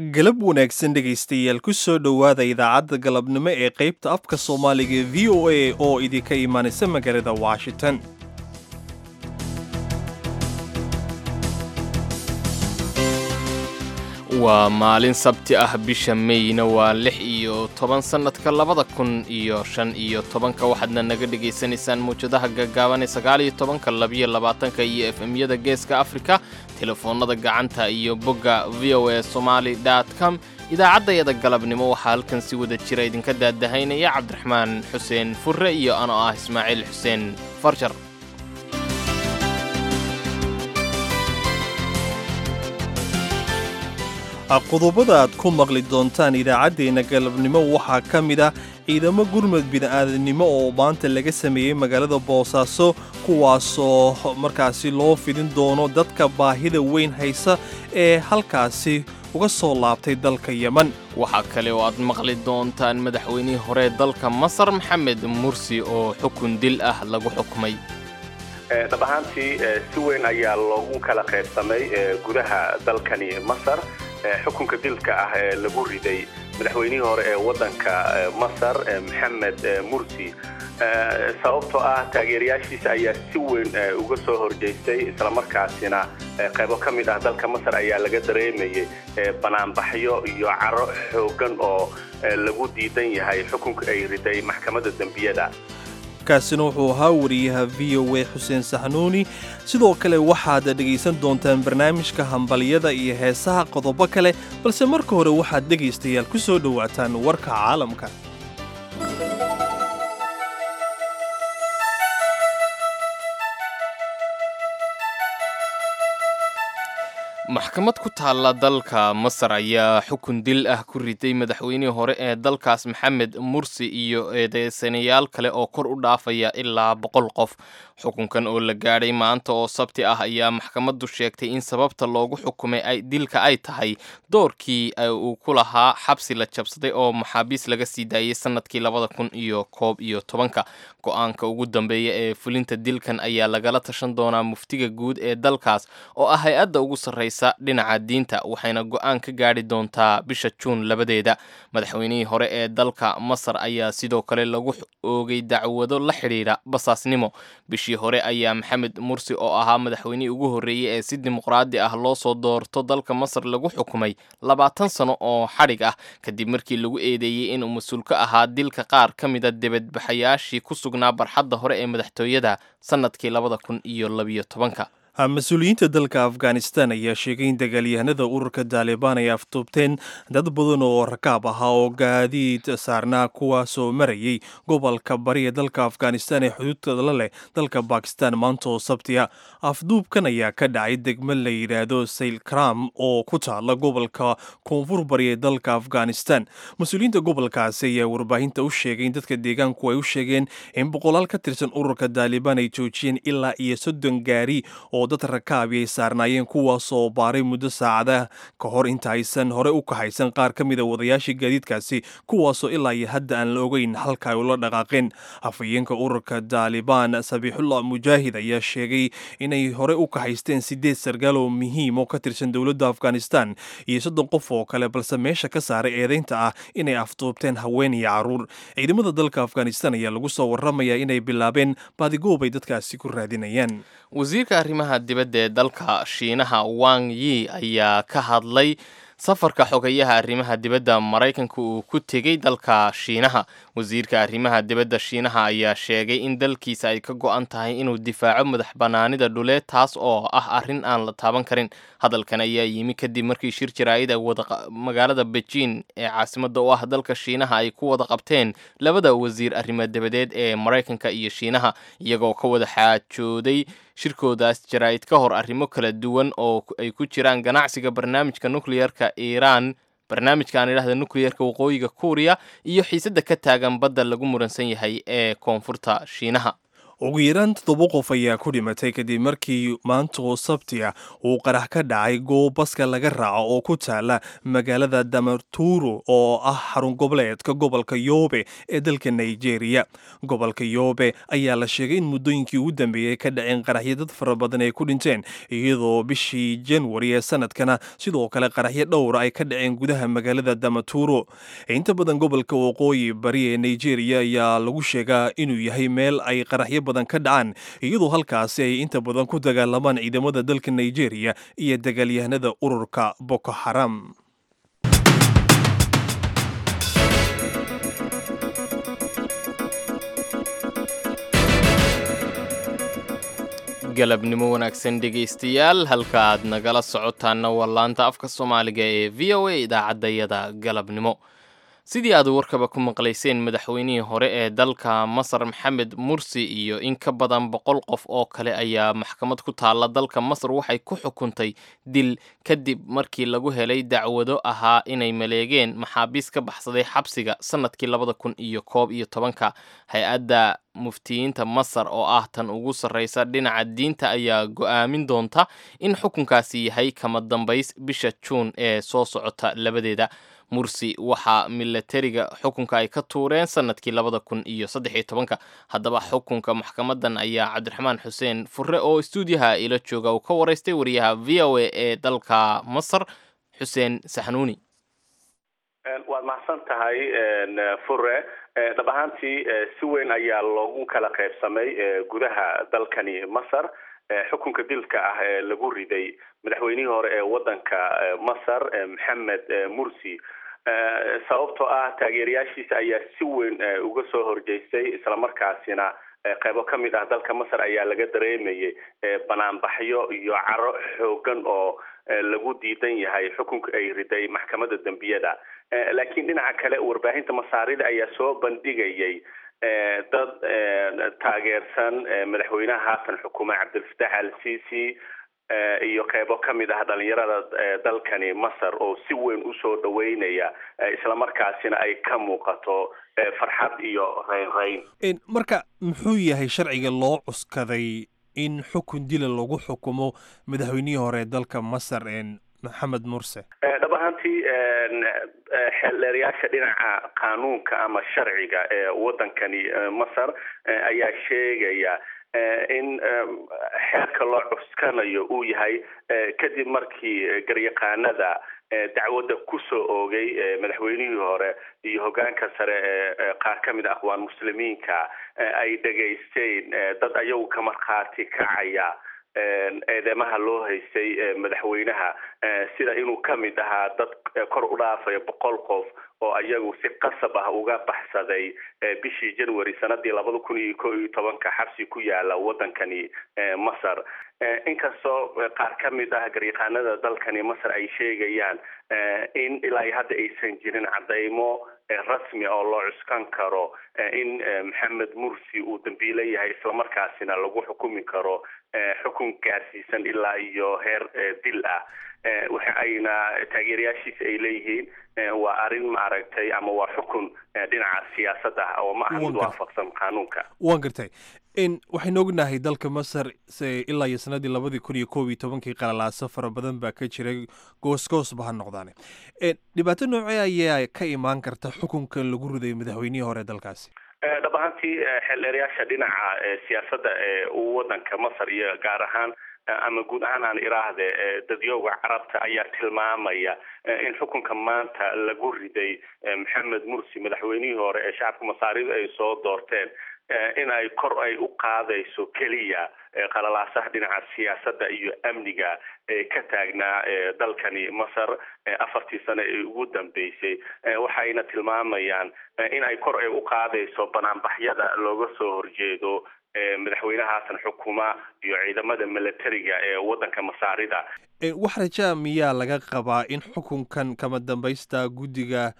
galab wanaagsan dhegaystayaal ku soo dhowaada idaacadda galabnimo ee qaybta afka soomaaliga v o a oo idinka imaanaysa magaalada washington waa maalin sabti ah bisha meyna waa lix iyo toban sannadka labada kun iyo shan iyo tobanka waxaadna naga dhegaysanaysaan muwjadaha gaggaaban ee sagaal iyo tobanka labiyo labaatanka iyo efemyada geeska afrika telefoonnada gacanta iyo bogga v o a somaali com idaacaddayada galabnimo waxaa halkan si wada jira idinka daadahaynaya cabdiraxmaan xuseen furre iyo anoo ah ismaaciil xuseen farjar qodobada aad ku maqli doontaan idaacaddeenna galabnimo waxaa ka mid ah ciidamo gurmud bini'aadanimo oo maanta laga sameeyey magaalada boosaaso kuwaasoo markaasi loo fidin doono dadka baahida weyn haysa ee halkaasi uga soo laabtay dalka yeman waxaa kale oo aad maqli doontaan madaxweynihii hore dalka masar maxamed mursi oo xukun dil ah lagu xukmay dhab ahaantii si weyn ayaa loogu kala qaybsamay gudaha dalkani masar xukunka dilka ah ee lagu riday madaxweynihii hore ee waddanka masar maxamed mursi sababtoo ah taageerayaashiisa ayaa si weyn uga soo horjeystay islamarkaasina qaybo ka mid ah dalka masar ayaa laga dareemayay banaanbaxyo iyo caro xoogan oo lagu diidan yahay xukunka ay riday maxkamadda dembiyada kaasina wuxuu ahaa wariyaha v o a xuseen saxnuuni sidoo kale waxaad dhegaysan doontaan barnaamijka hambalyada iyo heesaha qodobo kale balse marka hore waxaad dhegaystayaal ku soo dhowaataan warka caalamka maxkamad ku taalla dalka masar ayaa xukun dil ah ku riday madaxweynihii hore ee dalkaas maxamed mursi iyo eedeysanayaal kale oo kor u dhaafaya ilaa boqol qof xukunkan oo la gaadhay maanta oo sabti ah ayaa maxkamaddu sheegtay in sababta loogu xukumay dilka ay tahay doorkii uu ku lahaa xabsi la jabsaday oo maxaabiis laga sii daayey sannadkii labada kun iyo koob iyo tobanka go-aanka ugu dambeeya ee fulinta dilkan ayaa lagala tashan doonaa muftiga guud ee dalkaas oo ah hay-adda ugu sarraysa dhinaca diinta waxayna go-aan ka gaadhi doontaa bisha juun labadeeda madaxweynihii hore ee dalka masar ayaa sidoo kale lagu oogay dacwado la xidhiidha basaasnimo bishii hore ayaa maxamed mursi oo ahaa madaxweynihii ugu horreeyey ee si dimuqraadi ah loo soo doorto dalka masar lagu xukumay labaatan sano oo xadhig ah kadib markii lagu eedeeyey inuu mas-uul ka ahaa dilka qaar ka mida debadbaxayaashii ku sugnaa barxadda hore ee madaxtooyada sannadkii labada kun iyo labiyo tobanka mas-uuliyiinta dalka afghanistan ayaa sheegay in dagaalyahanada ururka taalibaan ay aftuubteen dad badan oo rakaab ahaa oo gaadiid saarnaa kuwaasoo marayay gobolka bari ee dalka afghanistan ee xuduudka la leh dalka bakistan maanta oo sabtiya afduubkan ayaa ka dhacay degmo la yidhaahdo saylkram oo ku taala gobolka koonfur bari ee dalka afghanistan mas-uuliyiinta gobolkaasi ayaa warbaahinta u sheegay in dadka deegaanku ay u sheegeen in boqolaal ka tirsan ururka taalibaan ay joojiyeen ilaa iyo soddon gaari oo dad rakaabi ay saarnaayeen kuwaasoo baaray muddo saacadaha ka hor inta aysan hore u kahaysan qaar ka mida wadayaashii gaadiidkaasi kuwaasoo ilaa iyo hadda aan la ogeyn halka ay ula dhaqaaqeen afhayeenka ururka taalibaan sabiixullah mujaahid ayaa sheegay inay hore u kahaysteen sideed sargaal oo muhiim oo ka tirsan dowladda afghanistan iyo soddon qof oo kale balse meesha ka saaray eedeynta ah inay afduubteen haween iyo caruur ciidamada dalka afghanistan ayaa lagu soo warramayaa inay bilaabeen baadigoob ay dadkaasi ku raadinayaan wasiirka arrimaha dibadda ee dalka shiinaha wang yi ayaa ka hadlay safarka xogayaha arrimaha dibadda maraykanka uu ku tegey dalka shiinaha wasiirka arrimaha dibadda shiinaha ayaa sheegay in dalkiisa ay ka go-an tahay inuu difaaco madax bannaanida dhuleed taas oo ah arrin aan la taaban karin hadalkan ayaa yimi kadib markii shir jaraa'id ay magaalada beijing ee caasimadda u ah dalka shiinaha ay ku wada qabteen labada wasiir arrimo dibadeed ee maraykanka iyo shiinaha iyagoo ka wada xaajooday shirkoodaas jaraa'id ka hor arrimo kala duwan oo ay ku jiraan ganacsiga barnaamijka nukleyerka iiraan barnaamijka aan idhahda nukleyerka waqooyiga kuuriya iyo xiisadda ka taagan badda lagu muransan yahay ee koonfurta shiinaha ugu yaraan toddoba qof ayaa ku dhimatay kadib markii maanta oo sabti ah uu qarax ka dhacay goob baska laga raaco oo ku taala magaalada damaturu oo ah xarun goboleedka gobolka yoobe ee dalka nigeria gobolka yoobe ayaa la sheegay in muddooyinkii ugu dambeeyey ka dhaceen qaraxyo dad fara badan ay ku dhinteen iyadoo bishii januari ee sanadkana sidoo kale qaraxyo dhowra ay ka dhaceen gudaha magaalada damaturu inta badan gobolka waqooyi bari ee nigeria ayaa lagu sheegaa inuu yahay meel ay qaraxyo badan ka dhacaan iyadoo halkaasi ay inta badan ku dagaalamaan ciidamada dalka nigeria iyo dagaalyahanada ururka boko xaram galabnimo wanaagsan dhegaystayaal halka aad nagala socotaanna waa laanta afka soomaaliga ee v o a idaacaddayada galabnimo sidii aad warkaba ku maqlayseen madaxweynihii hore ee dalka masar maxamed mursi iyo in ka badan boqol qof oo kale ayaa maxkamad ku taalla dalka masar waxay ku xukuntay dil kadib markii lagu helay dacwado ahaa inay maleegeen maxaabiis ka baxsaday xabsiga sannadkii labada kun iyo koob iyo tobanka hay-adda muftiyiinta masar oo ah tan ugu sarreysa dhinaca diinta ayaa go'aamin doonta in xukunkaasi yahay kama dambays bisha juun ee soo socota labadeeda mursi waxaa milatariga xukunka ay ka tuureen sanadkii labada kun iyo saddex iyo tobanka haddaba xukunka maxkamadan ayaa cabdiraxmaan xuseen furre oo istuudiyaha ila jooga uu ka waraystay wariyaha v o a ee dalka masar xuseen saxnuuni waad mahadsan tahay fure dhab ahaantii si weyn ayaa loogu kala qaybsamay gudaha dalkani masar xukunka dilka ah ee lagu riday madaxweynihii hore ee wadanka masar maxamed mursi sababtoo ah taageerayaashiisa ayaa si weyn uga soo horjeystay islamarkaasina qaybo ka mid ah dalka masar ayaa laga dareemayay banaanbaxyo iyo caro xoogan oo lagu diidan yahay xukunka ay riday maxkamadda dembiyada laakiin dhinaca kale warbaahinta masaarida ayaa soo bandhigayay dad taageersan madaxweynaha haatan xukuma cabdilfatax al sisi iyo qeybo ka mid ah dhalinyarada dalkani masar oo si weyn usoo dhaweynaya islamarkaasina ay ka muuqato farxad iyo reynreyn marka muxuu yahay sharciga loo cuskaday in xukun dila lagu xukumo madaxweynihii hore dalka masar maxamed murse dhab ahaantii xeeldheerayaasha dhinaca qaanuunka ama sharciga ee wadankani masar ayaa sheegaya in xeerka loo cuskanayo uu yahay kadib markii garyaqaanada dacwadda kusoo oogay madaxweynihii hore iyo hogaanka sare ee qaar ka mid a aqwaan muslimiinka ay dhegaysteen dad ayagu ka markhaati kacaya eedeymaha loo haystay madaxweynaha sida inuu ka mid ahaa dad kor u dhaafaya boqol qof oo ayagu si qasab ah uga baxsaday bishii january sanadii labada kun iyo ko iyo tobanka xabsi ku yaala wadankani masar inkastoo qaar ka mid ah garyaqaanada dalkani masar ay sheegayaan in ilaa iyo hadda aysan jirin cadeymo rasmi oo loo cuskan karo in maxamed mursi uu dambiile yahay islamarkaasina lagu xukumi karo xukun gaarsiisan ilaa iyo heer dil ah waxa ayna taageerayaashiisa ay leeyihiin waa arrin maaragtay ama waa xukun dhinaca siyaasadda ah oo ma aha mid waafaqsan qaanuunka waan gartay waxaynu ognahay dalka masar ilaa iyo sanadii labadii kun iyo koob iyo tobankii qalalaaso fara badan baa ka jiray goosgoosba ha noqdaane dhibaato noocee ayaa ka imaan karta xukunkan lagu riday madaxweynihii hore dalkaasi dhab ahaantii xeeldheerayaasha dhinaca siyaasadda ee wadanka masar iyo gaar ahaan ama guud ahaan aan iraahde dadyooga carabta ayaa tilmaamaya in xukunka maanta lagu riday maxamed mursi madaxweynihii hore ee shacabka masaarida ay soo doorteen in ay kor ay u qaadayso keliya qalalaasaha dhinaca siyaasadda iyo amniga ee ka taagnaa dalkani masar afartii sano ee ugu dambeysay waxayna tilmaamayaan in ay kor ay u qaadayso banaanbaxyada looga soo horjeedo madaxweynaha haatan xukuma iyo ciidamada milatariga ee wadanka masaarida wax rajaa miyaa laga qabaa in xukunkan kama dambaysta guddiga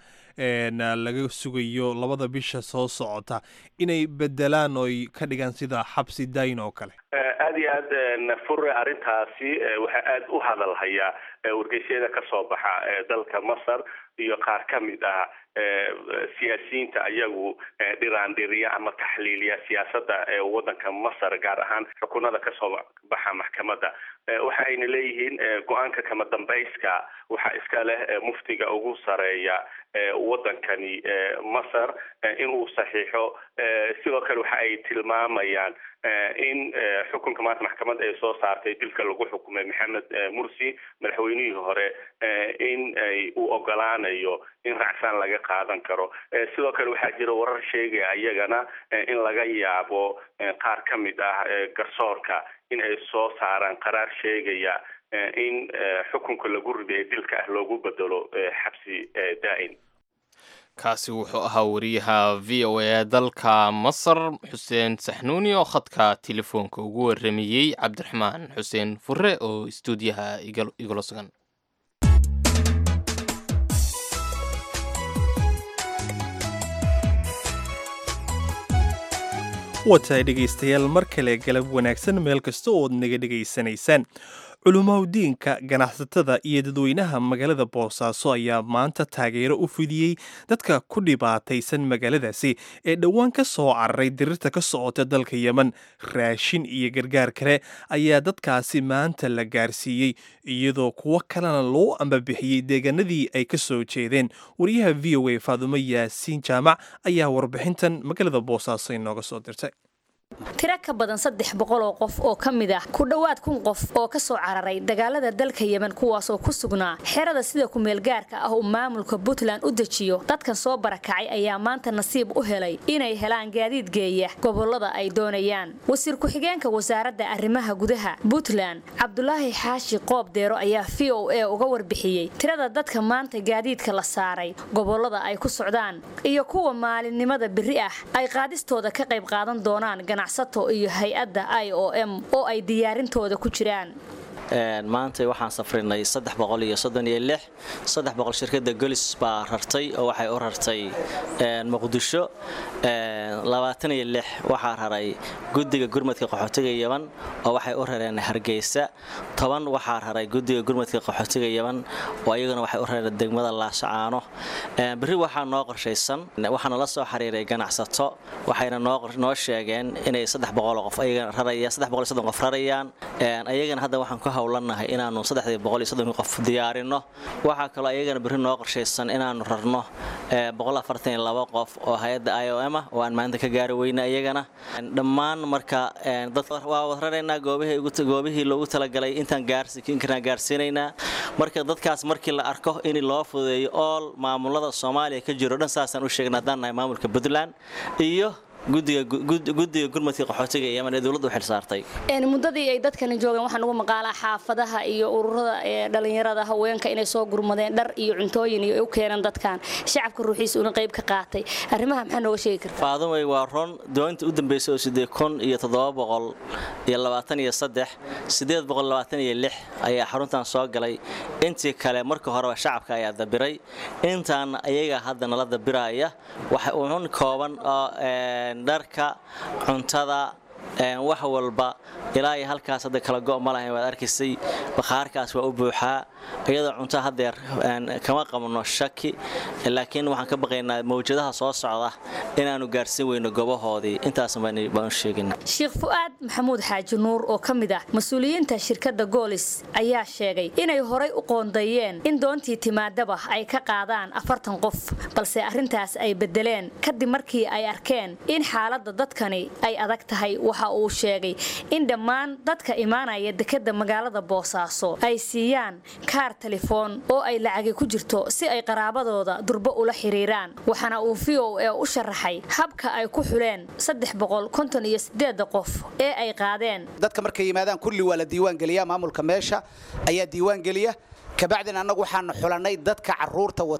laga sugayo labada bisha soo socota inay bedelaan oy ka dhigaan sida xabsi dayn oo kale aada iyo aad fure arrintaasi waxaa aada u hadalhayaa wargeysyada ka soo baxa dalka masar iyo qaar ka mid ah siyaasiyiinta ayagu dhiraandhiriya ama taxliiliya siyaasadda waddanka masar gaar ahaan xukunada kasoo baxa maxkamadda waxa ayna leeyihiin go-aanka kama dambayska waxaa iska leh muftiga ugu sareeya waddankani masar inuu saxiixo sidoo kale waxa ay tilmaamayaan in xukunka maanta maxkamad ay soo saartay dilka lagu xukumay maxamed mursi madaxweynihii hore in ay u ogolaanayo in racsaan laga qaadan karo sidoo kale waxaa jira warar sheegaya iyagana in laga yaabo qaar ka mid ah garsoorka in ay soo saaraan qaraar sheegaya in xukunka lagu riday dilka ah loogu bedelo xabsi daa'in kaasi wuxuu ahaa wariyaha v o a dalka masar xuseen saxnuuni oo khadka telefoonka ugu waramayey cabdiraxmaan xuseen fure oo istuudiyaha igula sugan watahay dhegaystayaal mar kale galab wanaagsan meel kasta ooad naga dhegaysanaysaan culumaudiinka ganacsatada iyo dadweynaha magaalada boosaaso ayaa maanta taageero u fidiyey dadka ku dhibaataysan magaaladaasi ee dhowaan ka soo cararay dirirta ka socota dalka yemen raashin iyo gargaar kale ayaa dadkaasi maanta la gaarsiiyey iyadoo kuwo kalena loo ambabixiyey deegaanadii ay ka soo jeedeen wariyaha v o a faadumo yaasiin jaamac ayaa warbixintan magaalada boosaaso inooga soo dirtay tiro ka badan saddex boqol oo qof oo ka mid ah ku dhowaad kun qof oo ka soo cararay dagaalada dalka yemen kuwaasoo ku sugnaa xerada sida kumeelgaarka ah uu maamulka puntland u dejiyo dadkan soo barakacay ayaa maanta nasiib u helay inay helaan gaadiid geeya gobolada ay doonayaan wasiir ku-xigeenka wasaaradda arrimaha gudaha puntland cabdulaahi xaashi qoob deero ayaa v o a uga warbixiyey tirada dadka maanta gaadiidka la saaray gobolada ay ku socdaan iyo kuwa maalinimada biri ah ay qaadistooda ka qayb qaadan doonaan ganacsato iyo hay-adda i o m oo ay diyaarintooda ku jiraan maanta waxaan safrinay shirkada golis baa rartay oo waxay u rartay muqdisho waxaa raray gudiga gurmadka qaxootiga yeman oo waxay u rareen hargeysa toban waxaa raray gudiga gurmadka qaxootiga yeman oo iyaguna waxay u rareen degmada laashacaano beri waxaa noo qorshaysan waxaana la soo xiriiray ganacsato waxayna noo sheegeen inay qof rarayaan ayagana hadda waxaan ku howlanahay inaanu qof diyaarino waxaa kaloo ayagana beri noo qorshaysan inaanu rarno qof oo hay-adda i o m ah oo aan maanta ka gaari weyna iyagana dhammaan marka waa wad raraynaa goobihii loogu talagalay intaan karnaa gaarsiinaynaa marka dadkaas markii la arko in loo fududeeyo ool maamulada soomaaliya ka jiro dhan saasaan u sheegna haddaan nahay maamulka puntland iyo gudiga gurmadka qaxootiga ee yeman ee dowladda u xilsaartay muddadii ay dadkani joogeen waxaan ugu maqaalaa xaafadaha iyo ururada dhalinyarada haweenka inay soo gurmadeen dhar iyo cuntooyin iyo u keeneen dadkan shacabka ruuxiisa una qayb ka qaatay arrimaha maxaa nooga sheegi kartaa faadumay waa ron doonta u dambeysay oo sidee kun iyo toddoba boqol iyo labaatan iyo saddex sideed boqol labaatan iyo lix ayaa xaruntan soo galay intii kale marka horeba shacabka ayaa dabiray intaana ayaga hadda nala dabiraya waxa uun kooban oo dharka cuntada wax walba ilaa iyo halkaas hadda kala go' ma lahayn waad arkaysay bakhaarkaas waa u buuxaa iyadoo cunto haddeer kama qabno shaki laakiin waxaan ka baqaynaa mawjadaha soo socda inaanu gaarsiin weyno gobahoodii intaas baan u sheegina sheekh fu'aad maxamuud xaaji nuur oo ka mid ah mas-uuliyiinta shirkadda goolis ayaa sheegay inay horay u qoondeeyeen in doontii timaadaba ay ka qaadaan afartan qof balse arrintaas ay bedeleen kadib markii ay arkeen in xaaladda dadkani ay adag tahay waxa uu sheegay in dhammaan dadka imaanaya dekadda magaalada boosaaso ay siiyaan kaar telefoon oo ay lacagi ku jirto si ay qaraabadooda durbo ula xiriiraan waxaana uu v o e u sharaxay habka ay ku xuleen iyo qof ee ay qaadeen dadka markay yimaadaan kulli waa la diiwaangeliyaa maamulka meesha ayaa diiwaangeliya kabacdin annagu waxaanu xulannay dadka carruurta wata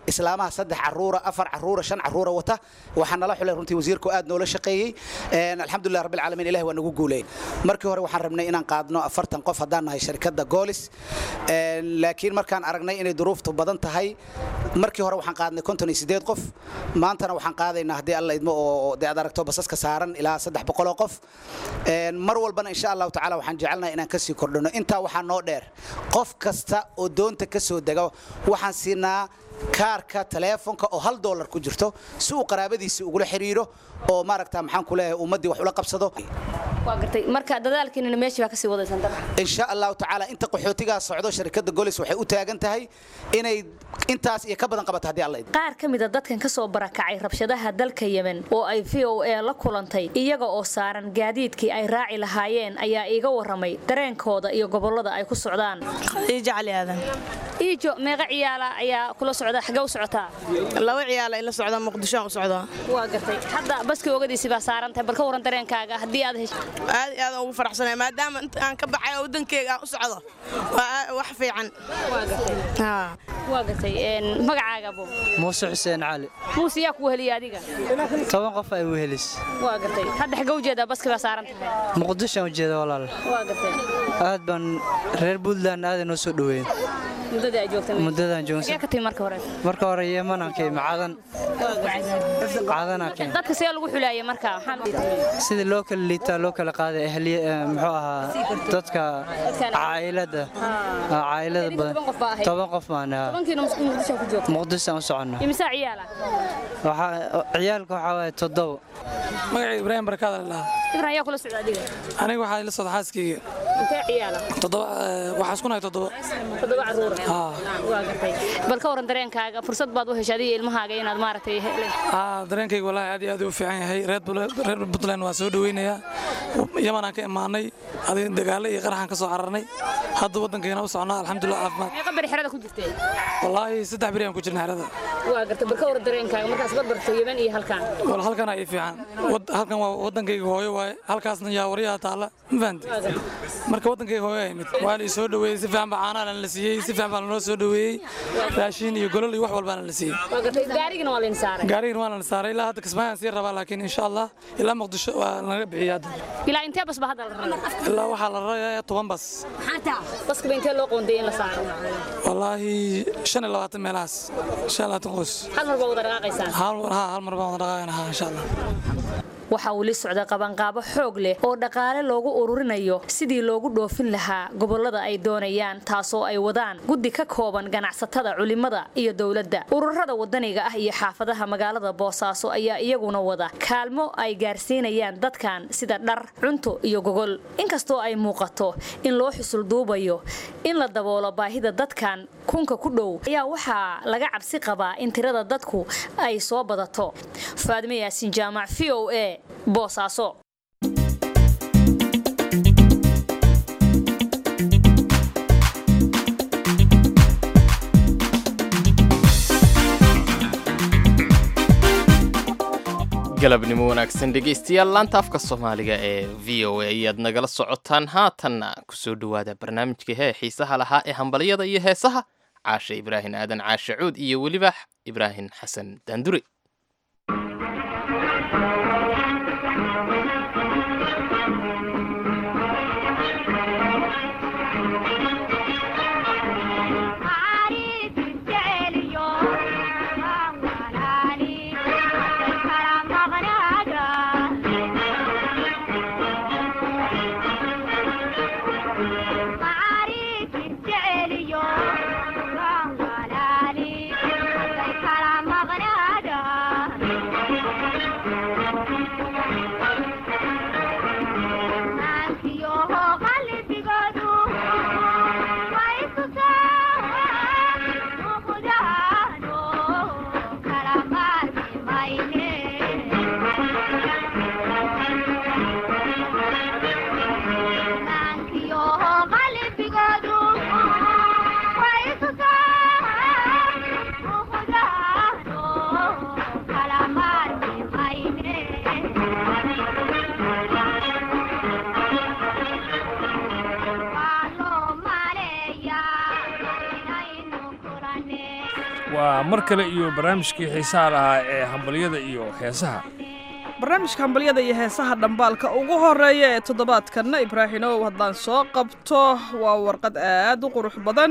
islaamaha saddex caruura afar caruura shan caruura wata waxaa nala xulay runtii wasiirku aad noola shaqeeyey alxamdulilah rabbil caalamiin ilahi waa nagu guuleyn markii hore waxaan rabnay inaan qaadno afartan qof haddaan nahay shirkadda goolis laakiin markaan aragnay inay duruuftu badan tahay markii hore waxaan qaadnay konton iyo sideed qof maantana waxaan qaadaynaa haddii alla idmo oo dee aad aragto basaska saaran ilaa saddex boqoloo qof mar walbana insha allahu tacala waxaan jecelnahay inaan kasii kordhino intaa waxaa noo dheer qof kasta oo doonta ka soo dega waxaan siinaa kaarka taleefonka oo hal doolar ku jirto si uu qaraabadiisa ugula xiriiro oo maaragta maxaan ku leeyahay ummaddii wax ula qabsado waa gartay marka dadaalkiinina meeshii baa kasii wadaysan dabcan insha allahu tacaala inta qaxootigaa socdo shirkadda golis waxay u taagan tahay inay intaas iyo ka badan qabato haddii alla idmo qaar ka mida dadkan ka soo barakacay rabshadaha dalka yemen oo ay v o a la kulantay iyaga oo saaran gaadiidkii ay raaci lahaayeen ayaa iiga waramay dareenkooda iyo gobollada ay ku socdaan iijo meeqa ciyaala ayaa kula socda xagee u socotaa laba ciyaala ila socda muqdishoan u socdaa waa gartay hadda baskii ogadiisi baa saaran tahay bal ka waran dareenkaaga haddii aad hesho aad iyo aad ugu faraxsanay maadaama inta aan ka baxay oo wadankeyga aan u socdo waa wax fiican waa gartay magacaaga bo muuse xuseen cali muuse yaa kugu heliya adiga toban qof ay wehelis waa gartay hadda xagee ujeedaa baskii baa saaran tahay muqdishoan ujeeda walaal waa gartay aad baan reer puntland aaday noo soo dhoweyn muddadii ay joogtay muddadaan xagee joogsan ka timi marka hore marka hore yemanaan ka imi cadan cadanaa ka imi dadka see lagu xulaayay marka maxaa sidii loo kala liitaa loo kala qaaday ahliye eh, muxuu ahaa dadka caa'ilada Ah, caa'ilada Idinka toban qof baa badan ahayd? toban qof baan ahaa tobankiina muqdisho ku joogta muqdishoan u soconno imisaa ciyaala waxaa ciyaalka waxaa waaye toddobo magacayga ibraahim barkaada la dhahaa ibran yaa kula socda adiga aniga waxaa ila socda xaaskayga intee ciyaala toddoba eh, waxaa isku nahay toddoba toddoba caruura Haa. waa gartay bal ka waran dareenkaaga fursad baad u heshay adiga ilmahaaga inaad maaragtay heleen Aa, dareenkayga wallaahi aad iyo aad u fiican yahay reer Bul- reer puntland waa soo dhaweynayaa yamanaan ka imaanay adiga dagaalo iyo qaraxaan ka soo cararnay hadda waddankayna u socnaa alxamdulilah caafimaad meeqa beri xerada ku jirtay wallaahi saddex beri aan ku jirna xerada waa gartay bal ka waran dareenkaaga markaas barbarto yemen iyo halkaan wal halkan ay fiican Wad- halkan waa waddankayga hooyo waaye halkaasna yaa waryaha taalla ma fahanti marka waddankayga hooyo ay mid waa la ii soo dhaweeyey si fiican baa caanaha la siiyey si fiican baa lanoo soo dhaweeyey raashin iyo golol iyo wax walbaana la siiyey waa gartay gaarigana waa layn saaray gaarigan waa la saaray ilaa hadda kismaayaan sii rabaa laakiin insha allah ilaa muqdisho waa laga bixiyay hadda ilaa intee bas ba hadda la rabaa ilaa waxaa la rarayaa toban bas baska ba intee loo qoonday in la saaro wallaahi shan iyo labaatan meelahaas shan iyo labaatan qoys hal mar baa wada dhaqaaqaysaan hal ha hal mar baan wada dhaqaaqayna insha allah waxaa weli socda qabanqaabo xoog leh oo dhaqaale loogu ururinayo sidii loogu dhoofin lahaa gobollada ay doonayaan taasoo ay wadaan guddi ka kooban ganacsatada culimada iyo dowladda ururada wadaniga ah iyo xaafadaha magaalada boosaaso ayaa iyaguna wada kaalmo ay gaarsiinayaan dadkan sida dhar cunto iyo gogol inkastoo ay muuqato in loo xusulduubayo in la daboolo baahida dadkan kunka ku dhow ayaa waxaa laga cabsi qabaa in tirada dadku ay soo badato faadime yaasin jaamac v o a boosaaso galabnimo wanaagsan dhegaystayaal laanta afka soomaaliga ee v o a ayaad nagala socotaan haatanna kusoo dhowaada barnaamijka hee xiisaha lahaa ee hambalyada iyo heesaha caashe ibraahim aadan caashe cuud iyo weliba ibraahim xasan daandure waa mar kale iyo barnaamijkii xiisaha lahaa ee hambalyada iyo heesaha barnaamijka hambalyada iyo heesaha dhambaalka ugu horeeya ee toddobaadkanna ibraahimow haddaan soo qabto waa warqad aad u qurux badan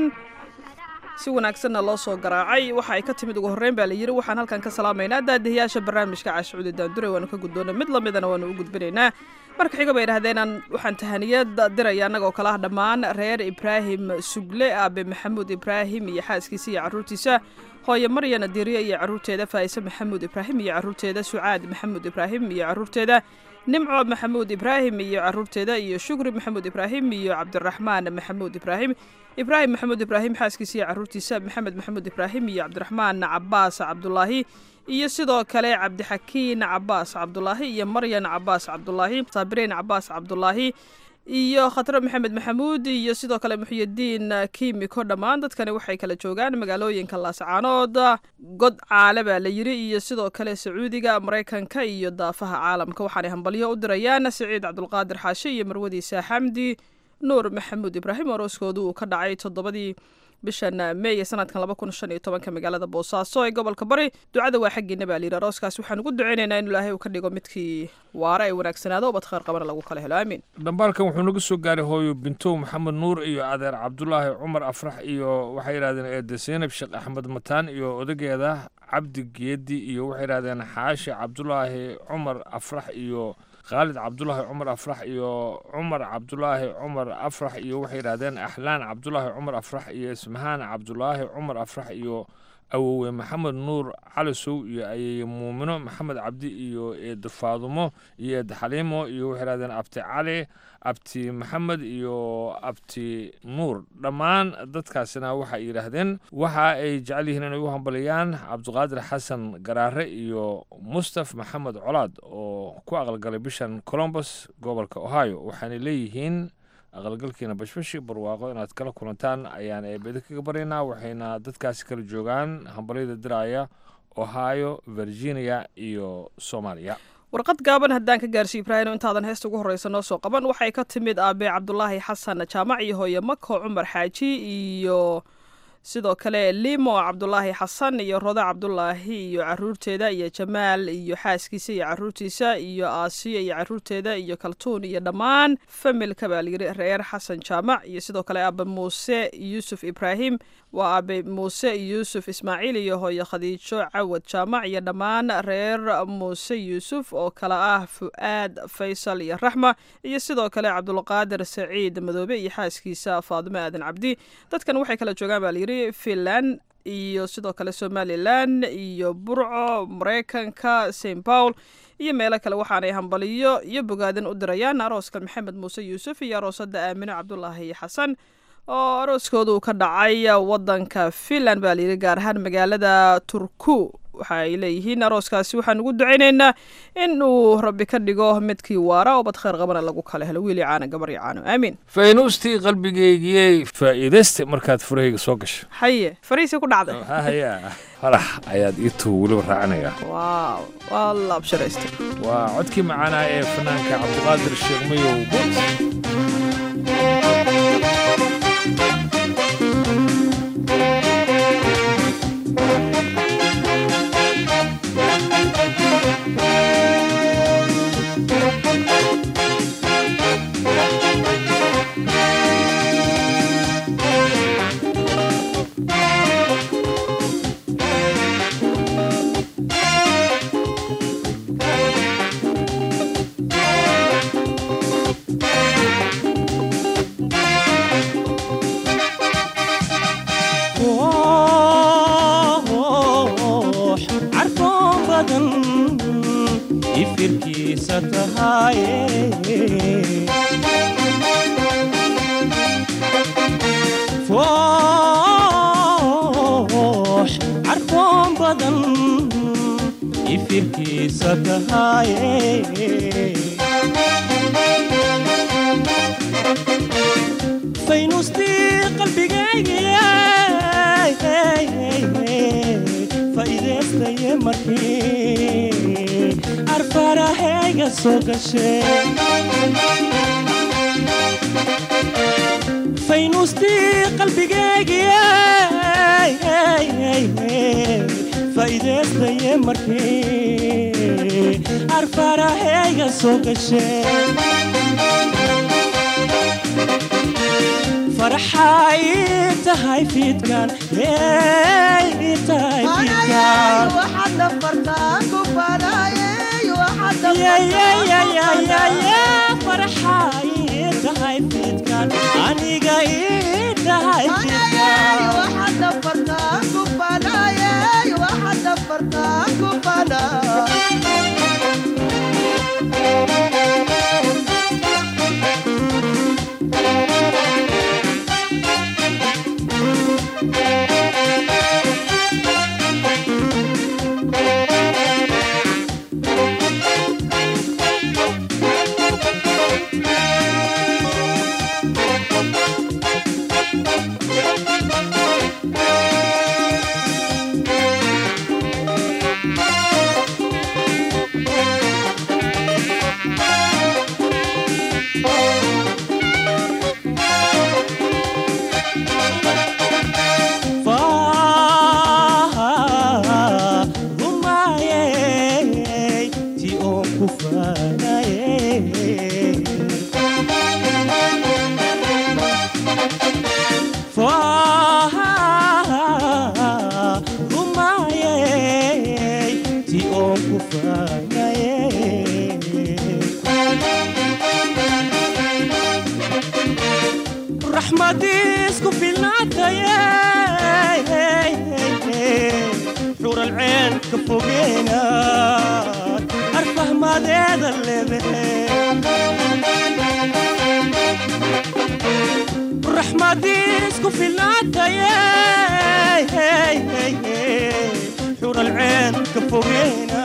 si wanaagsanna loo soo garaacay waxa ay ka timid ugu horreyn baa la yidhi waxaan halkan ka salaamaynaa daadihiyaasha barnaamijka caashucuudi daandure waanu ka gudboona mid lamidana waanu u gudbinaynaa marka xiga bay idhahdeenaan waxaan tahaniyad diraya annagoo kale ah dhammaan reer ibraahim sugle aabe maxamuud ibraahim iyo xaaskiisa iyo carruurtiisa hooye maryana diriye iyo carruurteeda faa'ise maxamuud ibraahim iyo carruurteeda sucaad maxamuud ibraahim iyo carruurteeda nimco maxamuud ibraahim iyo carruurteeda iyo shukri maxamuud ibraahim iyo cabdiraxmaan maxamuud ibraahim ibraahim maxamuud ibraahim xaaskiisa iyo carruurtiisa maxamed maxamuud ibraahim iyo cabdiraxmaan cabaas cabdulaahi iyo sidoo kale cabdixakiin cabaas cabdulaahi iyo maryan cabaas cabdulaahi saabiriin cabaas cabdulaahi iyo khatre maxamed maxamuud iyo sidoo kale muxyidiin kiimiko dhammaan dadkani waxay kala joogaan magaalooyinka laascaanood god caale baa la yiri iyo sidoo kale sacuudiga maraykanka iyo daafaha caalamka waxaanay hambalyo u dirayaan siciid cabdulqaadir xaashi iyo marwadiisa xamdi nuur maxamuud ibraahim orooskoodu uu ka dhacay toddobadii bishan meey sanadkan laba kun shan iyo tobanka magaalada boosaaso ee gobolka bari ducada waa xaggiina baa layidhi arooskaas waxaan ugu duceynaynaa in ilaahay uu ka dhigo midkii waare ay wanaagsanaado ubad khayr qabana lagu kala helo aamiin dhambaalkan wuxuu naga soo gaaray hooyo bintow maxamed nuur iyo adeer cabdulaahi cumar afrax iyo waxay yidhahdeen eede seynab sheekh axmed mataan iyo odageeda cabdi geedi iyo waxay yidhahdeen xaashi cabdulaahi cumar afrax iyo khaalid cabdulaahi cumar afrax iyo cumar cabdulaahi cumar afrax iyo waxay yidhahdeen axlaan cabdulaahi cumar afrax iyo ismahaan cabdulaahi cumar afrax iyo awowe maxamed nuur calisow iyo ayeye muumino maxamed cabdi iyo eed faadumo iyo eed xaliimo iyo waxay yidhahdeen abti cali abti maxamed iyo abti nuur dhammaan dadkaasina waxay yidhaahdeen waxa ay jecel yihiin inay u hambaliyaan cabdiqaadir xasan garaare iyo mustaf maxamed colaad oo ku aqalgalay bishan colombus gobolka ohio waxaanay leeyihiin aqalgalkiina bashbashi barwaaqo inaad kala kulantaan ayaan eebeda kaga baryaynaa waxayna dadkaasi kala joogaan hambalyada diraaya ohio virginia iyo soomaaliya warqad gaaban haddaan ka gaarsiiyo ibraahim intaadan heesta ugu horreysa noo soo qaban waxay ka timid aabe cabdulaahi xasan jaamac iyo hooye mako cumar xaaji iyo sidoo kale limo cabdulaahi xasan iyo roda cabdulaahi iyo caruurteeda iyo jamaal iyo xaaskiisa iyo caruurtiisa iyo aasiya iyo caruurteeda iyo kaltuun iyo dhammaan familka baa layiri reer xasan jaamac iyo sidoo kale aabe muuse yuusuf ibraahim waa aabe muuse yuusuf ismaaciil iyo hooye khadiijo cawad jaamac iyo dhammaan reer muuse yuusuf oo kale ah fu'aad faysal iyo raxma iyo sidoo kale cabdulqaadir saciid madoobe iyo xaaskiisa faadimo aadan cabdi dadkan waxay kala joogaan baa layiri finland iyo sidoo kale somalilan iyo burco maraykanka st paul iyo meelo kale waxaanay hambaliyo iyo bogaadin u dirayaan arooska maxamed muuse yuusuf iyo aroosada aamino cabdulaahi xasan oo arooskooda uu ka dhacay wadanka finland baa layidhi gaar ahaan magaalada turku waxa ay leeyihiin arooskaasi waxaan ugu ducaynaynaa in uu rabbi ka dhigo midkii waara oo bad khayr qabana lagu kala helo wiili caana gabar iyo caano aamiin faynuustii qalbigeygiyey faa'iidayste markaad furahayga soo gasho haye fariisi ku dhacday haya farax ayaad ii tuhu weliba raacinaya waaw waa la absharaystay waa codkii macaanaa ee fanaanka cabdiqaadir sheekh mayow boos ifirkiisa tahaye foox carfoon badan ifirkiisa tahaye faynustii qalbigayga faa'iidaystaye markii arfarahayga soo gashe faynustii qalbigayga faa'iidaystaye markii arfarahayga soo gashe farxay tahay fiidkan ey tahay fiidkan farxay tahay fiidkan aniga ii tahay raxmadiisku filnaataye xur alceen ka fogeena arfahmadeeda leedahe raxmadiisku filnaataye xur alceen ka fogeena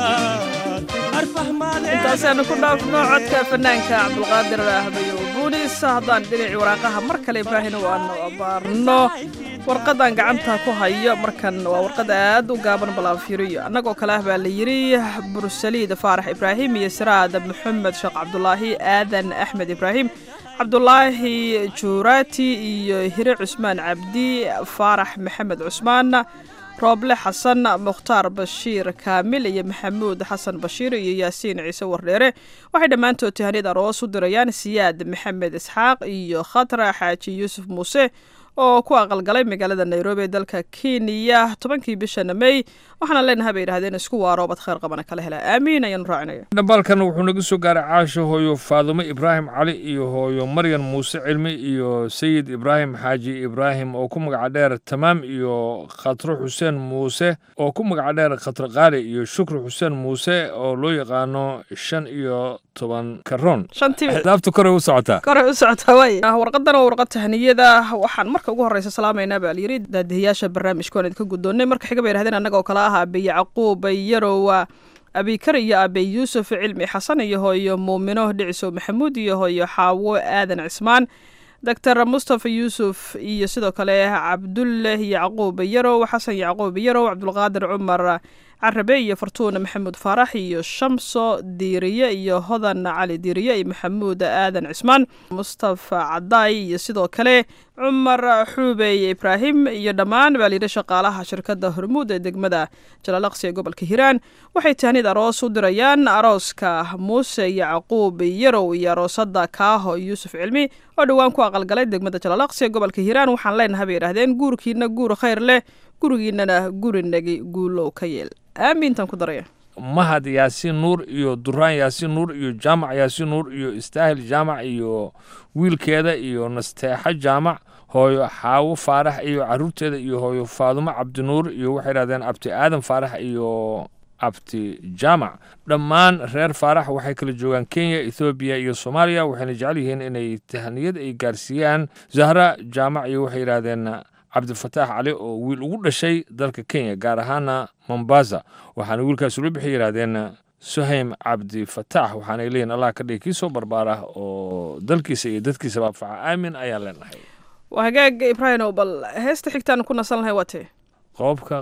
intaasaynu ku dhaafno codka fanaanka cabdulqaadir ahbayo buunis haddaan dhinacii waraaqaha mar kale ibraahim waanu abaarno warqadan gacanta ku hayo markan waa warqad aad u gaaban balaanfiiriyo annagoo kale ah baa la yidhi bursaliid faarax ibraahim iyo siraad maxamed sheekh cabdulaahi aadan axmed ibraahim cabdulaahi juuraati iyo hire cusmaan cabdi faarax maxamed cusmaan rooble xasan mukhtaar bashiir kaamil iyo maxamuud xasan bashiir iyo yaasiin ciise wardheere waxay dhammaantood tahaniyad aroos u dirayaan siyaad maxamed isxaaq iyo khatra xaaji yuusuf muuse oo ku aqalgalay magaalada nairobi ee dalka kenya tobankii bishana mey waxaana leenahay bay yidhahdeen isku waaro bad khayr qabana kala hela aamiin ayaanu raacinaya dhambaalkan wuxuu naga soo gaaray caasho hooyo faadumo ibraahim cali iyo hooyo maryan muuse cilmi iyo sayid ibraahim xaaji ibraahim oo ku magaca dheer tamaam iyo khatro xuseen muuse oo ku magaca dheer khatra qaali iyo shukri xuseen muuse oo loo yaqaano shan iyo toban karoon daabta kore u socotaa kore u socotaa waay warqadan waa warqad tahniyada waxaan marka ugu horeysa salaamaynaa baa layidhi daadihiyaasha barnaamijka waan idinka guddoonnay marka xiga bay yidhahdeen annaga oo kale ah abe yacquub yarowa abikar iyo abe yuusuf cilmi xasan iyo hooyo muumino dhicisow maxamuud iyo hooyo xaawo aadan cismaan doctor mustafa yuusuf iyo sidoo kale cabdulle yacquub yarow xasan yacquub yarow cabdulqaadir cumar carabe iyo fartuuna maxamuud faarax iyo shamso diiriye iyo hodan cali diiriye iyo maxamuud aadan cismaan mustafa cadaay iyo sidoo kale cumar xuubey ibraahim iyo dhammaan baa layidhi shaqaalaha shirkadda hormuud ee degmada jalaalaqsi ee gobolka hiiraan waxay tahnid aroos u dirayaan arooska muuse yacquub yarow iyo aroosada kaaho yuusuf cilmi oo dhowaan ku aqalgalay degmada jalaalaqsi ee gobolka hiiraan waxaan leenahay bay yidhahdeen guurkiina guur khayr leh gurigiinana gurinagi guulow ka yeel aamiintan ku daraya mahad yaasiin nuur iyo duraan yaasiin nuur iyo jaamac yaasiin nuur iyo istaahil jaamac iyo wiilkeeda iyo nasteexo jaamac hooyo xaawo faarax iyo caruurteeda iyo hooyo faadumo cabdinuur iyo waxay yidhahdeen abti aadan faarax iyo abti jaamac dhammaan reer faarax waxay kala joogaan kenya ethoobiya iyo soomaaliya waxayna jecel yihiin inay tahniyad ay gaarsiiyaan zahra jaamac iyo waxay yidhahdeen cabdifataax cali oo wiil ugu dhashay dalka kenya gaar ahaana mombasa waxaana wiilkaas ula bixi yidhahdeen suhaym cabdifataax waxaanay leeyihin allah ka dhigi kii soo barbaara oo dalkiisa iyo dadkiisaba anfaca aamin ayaan leenahay waa hagaaga ibraahimow bal heesta xigtaan ku nasan lahay waa tee qoobka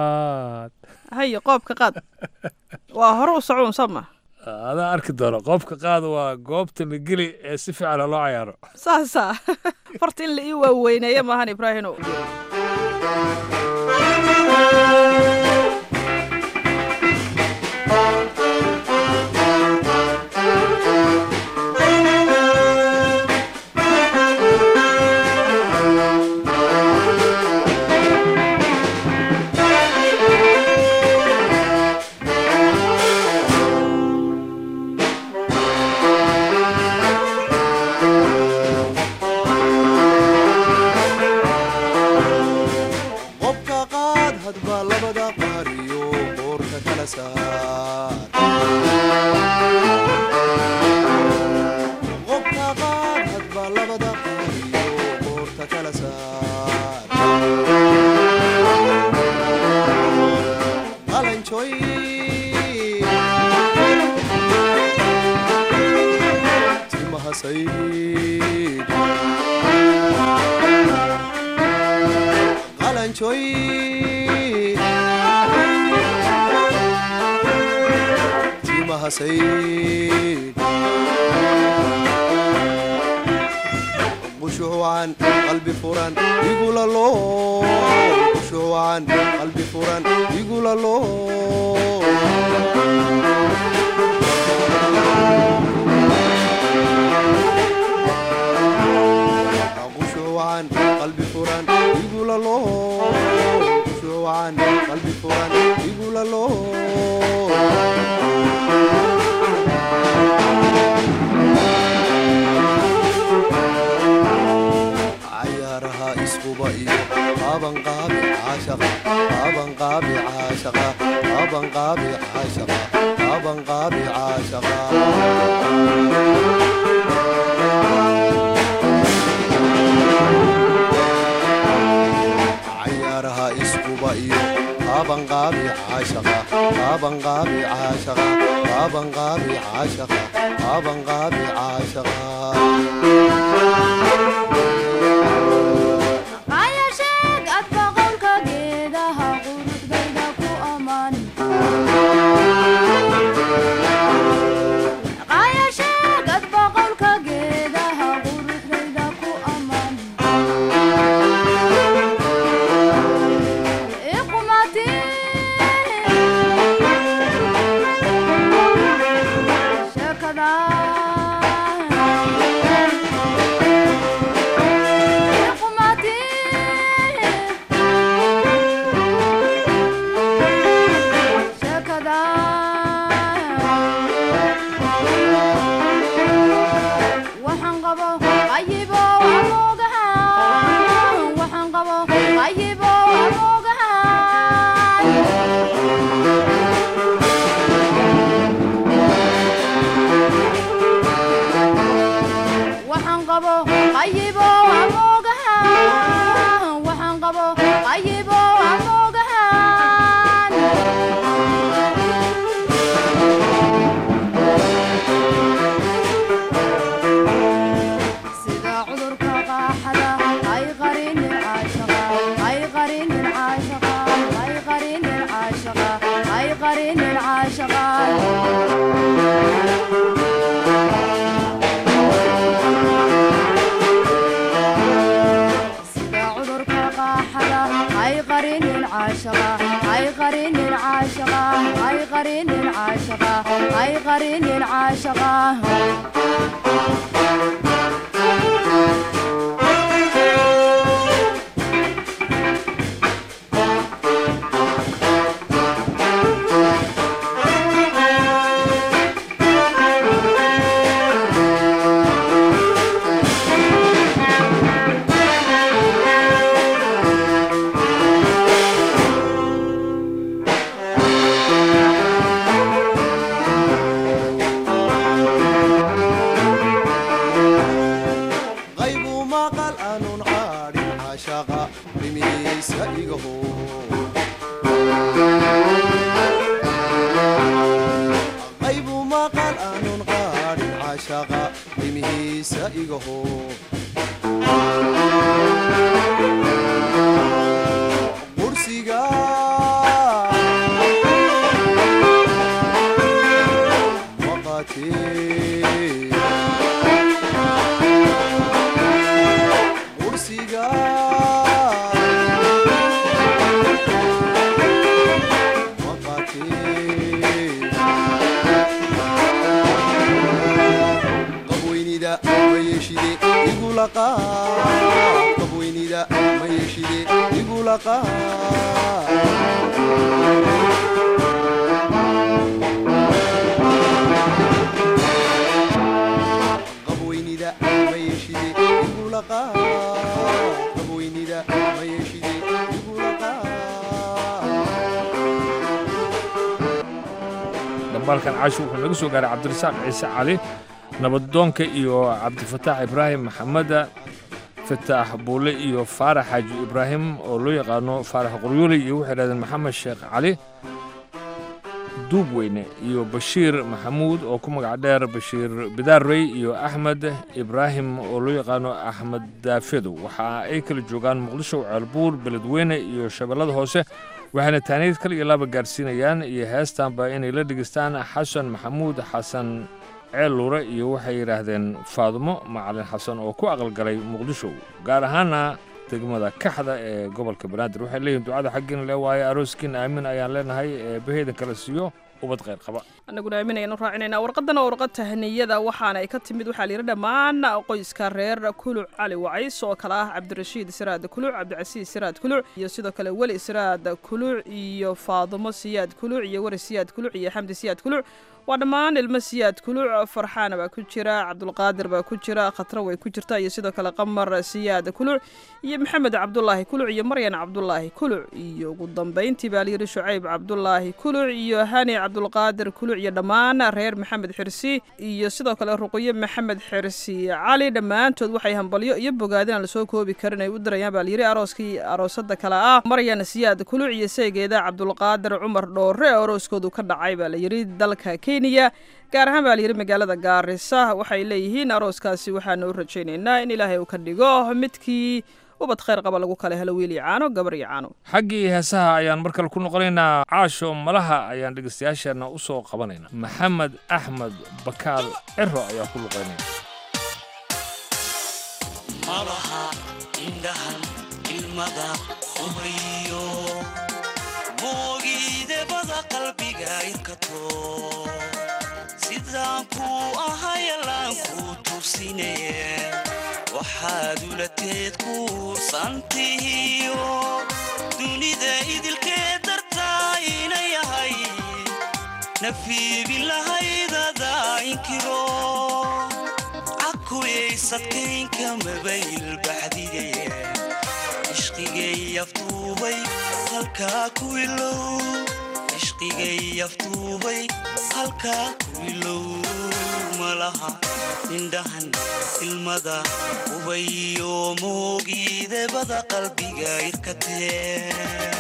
qaad haye qoobka qaad waa hore u socuun sama adaa arki doono qoobka qaad waa goobta la geli ee si fiican loo cayaaro saasa farta in la ii waaweyneeyo maahan ibraahimow timahasay qalanjoy timahasay qushuucan qalbi furan igulalo qushuucan qalbi furan igulalo qushuucan qalbi furan igulalo qushuucan qalbi furan igulalo cayaaraha iskuba iyo qabanqaabi caashaqa qabanqaabi caashaqa qabanqaabi caashaqa qabanqaabi caashaqa cayaaraha iskuba iyo qabanqaabi caashaqa qabanqaabi caashaqa qabanqaabi caashaqa qabanqaabi caashaqa Ayasheg adba qolka geedaha qurudayda ku amaan Ayasheg adba qolka geedaha qurudayda ku amaan Iqmati shakada waxaan qabo qayibo amoogahan waxaan qabo qayibo amoogahan waxaan qabo qayibo amoogahan waxaan qabo qayibo amoogahan sida cudurka qaaxada ay qarinin caashaqa ay qarinin caashaqa ay qarinin caashaqa ay qarinin caashaqa sida cudurka qaaxada ay qarinin caashaqa ay qarinin caashaqa ay qarinin caashaqa ay qarinin caashaqa qaybu maqal aanun caadhin caashaqa rimihiisa igaho qaybu maqal aanun qaadhin caashaqa rimihiisa igaho qursiga maqatee kursiga qabweynida mayeshide igulaqa qabweynida mayeshide igulaqa qabweynida mayeshide igulaqa qabweynida mayeshide igulaqa dhambaalkan caashi wuxuu naga soo gaaray cabdirasaaq ciise cali nabadoonka iyo cabdifataax ibraahim maxameda fataax buule iyo faarax xaaji ibraahim oo loo yaqaano faarax qoryooley iyo waxay dhahdeen maxamed sheekh cali duubweyne iyo bashiir maxamuud oo ku magac dheer bashiir bidaarey iyo axmed ibraahim oo loo yaqaano axmed daafedow waxa ay kala joogaan muqdisho ceelbuur beledweyne iyo shabeellada hoose waxayna taaniid kal iyo laba gaarsiinayaan iyo heestanba inay la dhegeystaan xasan maxamuud xasan ceel luure iyo waxay yidhaahdeen faadumo macalin xasan oo ku aqalgalay muqdisho gaar ahaana degmada kaxda ee gobolka banaadir waxay leeyihin ducada xaggiina le waaye arooskiin aamin ayaan leenahay ee baheydan kala siiyo ubad khayr qaba annaguna aaminayaan u raacinayna warqadana waa warqad tahniyada waxaana ay ka timid waxaa layidhi dhammaan qoyska reer kuluc cali wacays oo kale ah cabdirashiid siraad kuluc cabdicasiis siraad kuluc iyo sidoo kale weli siraad kuluc iyo faadumo siyaad kuluc iyo weri siyaad kuluc iyo xamdi siyaad kuluc waa dhammaan ilmo siyaad kuluc farxaana baa ku jira cabdulqaadir baa ku jira khatra way ku jirta iyo sidoo kale qamar siyaad kuluc iyo maxamed cabdulaahi kuluc iyo maryan cabdulaahi kuluc iyo ugu dambayntii baa layidhi shucayb cabdulaahi kuluc iyo hani cabdulqaadir kuluc iyo dhammaan reer maxamed xirsi iyo sidoo kale ruqyo maxamed xirsi cali dhammaantood waxay hambalyo iyo bogaadin aan lasoo koobi karin ay u dirayaan baa layidhi arooskii aroosada kale ah maryan siyaad kuluc iyo seegeeda cabdulqaadir cumar dhoore oo arooskoodu ka dhacay baa layidhi dalka kenya gaar ahaan baa layidhi magaalada gaarisa waxay leeyihiin arooskaasi waxaana u rajaynaynaa in ilaahay uu ka dhigo midkii ubad khayr qaba lagu kala helo wiil iyo caano gabar iyo caano xaggii heesaha ayaan mar kale ku noqonaynaa caasho malaha ayaan dhegeystayaasheenna u soo qabanaynaa maxamed axmed bakaal ciro ayaa ku luqaynaya malaha indhahan ilmada ubayo moogiidebada qalbiga irkato sidaan kuu ahayalaan kuu tugsine waxaad ulateed kuursantihiyo dunida idilkee dartaa ina yahay nafiibin lahaydada inkiro cakuyaysadkaynka mabayl baxdige ishqigay aftuubay halkaa ku ilow ishqigay aftuubay halkaa ku ilow malaha indhahan ilmada ubayo moogiidebada qalbiga irkatee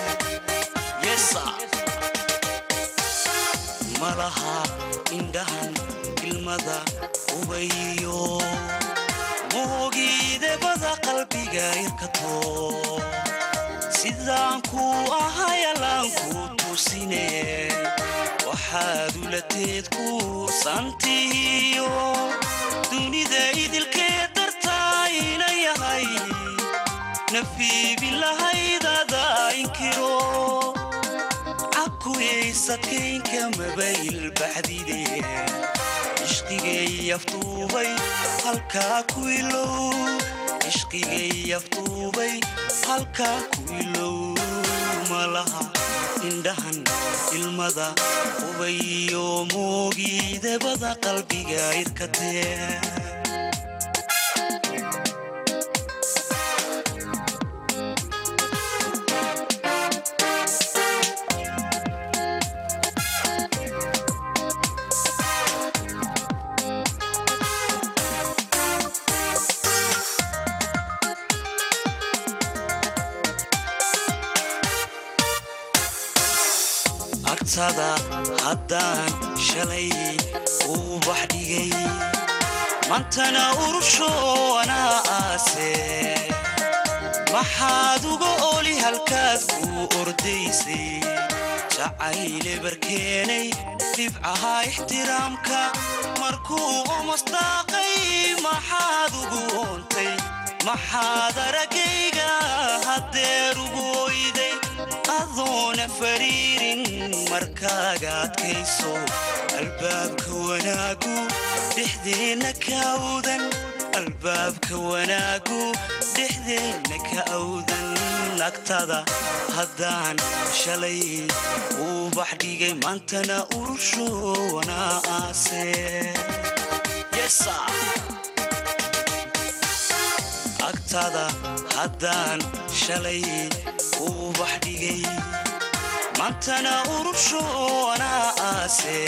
malaha indhahan ilmada ubayo moogiidebada qalbiga irkato sidaan kuu ahayalaan kuu tusine waxaad ulateed kuursantihiyo dunida idilkee dartaa ina yahay nafiibin lahaydada inkiro cakuyaysadkaynka mabayl baxdide ishqigay aftuubay halkaa ku ilow ishqigay aftuubay halkaa ku ilow malaha indhahan ilmada ubayo moogiidebada qalbiga irkatee agtada haddaan shalay uu bax dhigay mantana urushoonaa aase maxaad uga oli halkaad kuu ordaysay jacayle barkeenay dhibcaha ixtiraamka markuu omasdaaqay maxaad ugu oontay maxaad aragayga haddeer ugu oyday adoona fariirin markaaga adkayso albaabka wanaagu dhexdeenna ka awdan albaabka wanaagu dhexdeenna ka awdan nagtada haddaan shalay uu bax dhigay maantana urushoona aase agtada haddaan shalay uu bax dhigay maantana urushoona aase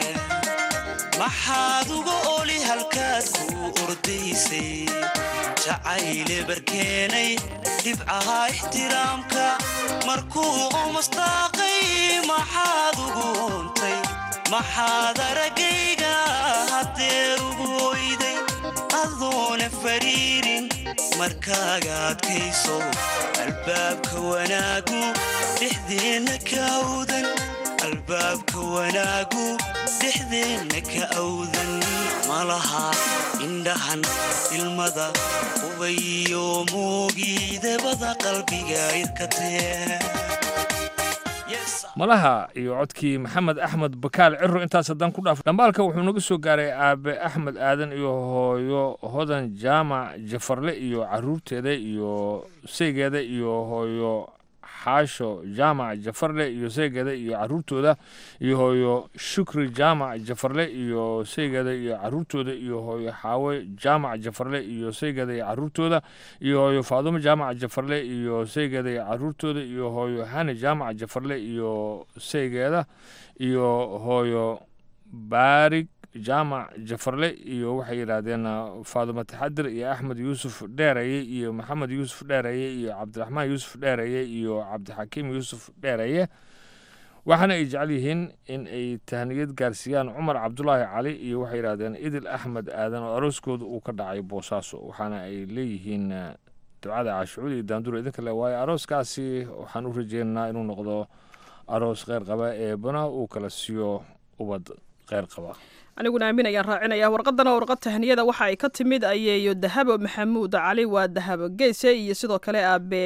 maxaad uga oli halkaad kuu ordaysay jacayle barkeenay dhibcaha ixtiraamka markuu omasdaaqay maxaad ugu oontay maxaad aragayga haddeer ugu oyday adoona fariirin markaaga adkayso albaabka wanaagu dhexdeenna ka awdan albaabka wanaagu dhexdeenna ka awdan malaha indhahan ilmada qubayo moogiidabada qalbiga irkatee malaha iyo codkii maxamed axmed bakaal ciro intaas haddaan ku dhaaf dhambaalka wuxuu naga soo gaaray aabe axmed aadan iyo hooyo hodan jaamac jafarle iyo caruurteeda iyo saygeeda iyo hooyo xaasho jaamac jafarle iyo saygeeda iyo caruurtooda iyo hooyo shukri jaamac jafarle iyo saygeeda iyo caruurtooda iyo hooyo xaawe jaamac jafarle iyo saygeeda iyo caruurtooda iyo hooyo faadumo jaamac jafarle iyo saygeeda iyo caruurtooda iyo hooyo hani jaamac jafarle iyo saygeeda iyo hooyo baarig jaamac jafarle iyo waxay yidhaahdeen faadumo taxadir iyo axmed yuusuf dheeraye iyo maxamed yuusuf dheeraye iyo cabdiraxmaan yuusuf dheeraye iyo cabdixakiim yuusuf dheeraye waxaana ay jecel yihiin in ay tahniyad gaarsiiyaan cumar cabdulaahi cali iyo waxay yidhahdeen idil axmed aadan oo arooskooda uu ka dhacay boosaaso waxaana ay leeyihiin ducada caashucuud iyo daandur idinka le waayo arooskaasi waxaan u rajeynaynaa inuu noqdo aroos kheyr qaba ee bana uu kala siiyo ubad kheyr qaba aniguna aamin ayaan raacinaya warqadana warqad tahniyada waxa ay ka timid ayeeyo dahabo maxamuud cali waa dahabo geese iyo sidoo kale aabe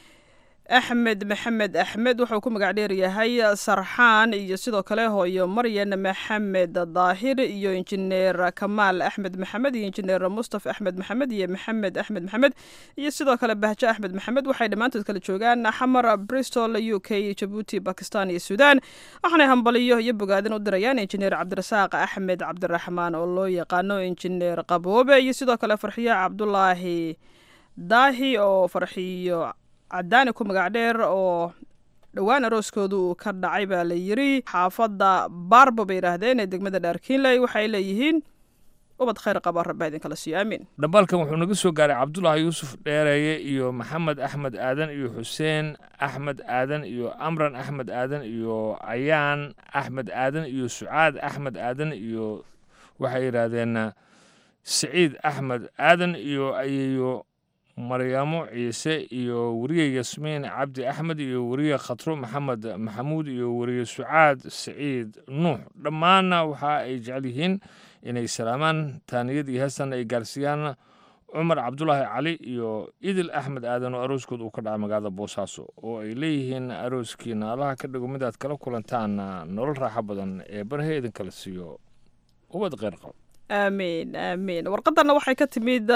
axmed maxamed axmed wuxuu ku magac dheeryahay sarxaan iyo sidoo kale hooyo maryan maxamed daahir iyo injineer kamaal axmed maxamed iyo injineer mustaf axmed maxamed iyo maxamed axmed maxamed iyo sidoo kale bahjo axmed maxamed waxay dhammaantood kala joogaan xamar bristol u k jabuuti bakistan iyo suudaan waxaanay hambaliyo iyo bogaadin u dirayaan injineer cabdirasaaq axmed cabdiraxmaan oo loo yaqaano injineer qaboobe iyo sidoo kale farxiyo cabdulaahi daahi oo farxiyo cadaani ku magac dheer oo dhowaan arooskooda uu ka dhacay baa la yiri xaafadda baarbo bay yidhaahdeen ee degmada dhaarkiinley waxay leeyihiin ubad khayr qaba rabba idinkala siiyo aamiin dhambaalkan wuxuu naga soo gaaray cabdulaahi yuusuf dheereeye iyo maxamed axmed aadan iyo xuseen axmed aadan iyo amran axmed aadan iyo ayaan axmed aadan iyo sucaad axmed aadan iyo waxay yidhaahdeen siciid axmed aadan iyo ayeeyo maryaamo ciise iyo weriye yasmiin cabdi axmed iyo weriye khatro maxamed maxamuud iyo weriye sucaad siciid nuux dhammaanna waxa ay jecel yihiin inay salaamaan taaniyad iyo heestan ay gaarsiiyaan cumar cabdulaahi cali iyo idil axmed aadan oo arooskood uu ka dhaca magaalada boosaaso oo ay leeyihiin arooskiina allaha ka dhigo midaad kala kulantaan nolol raaxo badan ee barhe idinkala siiyo ubad kheyr qabo aamiin aamiin warqadana waxay ka timid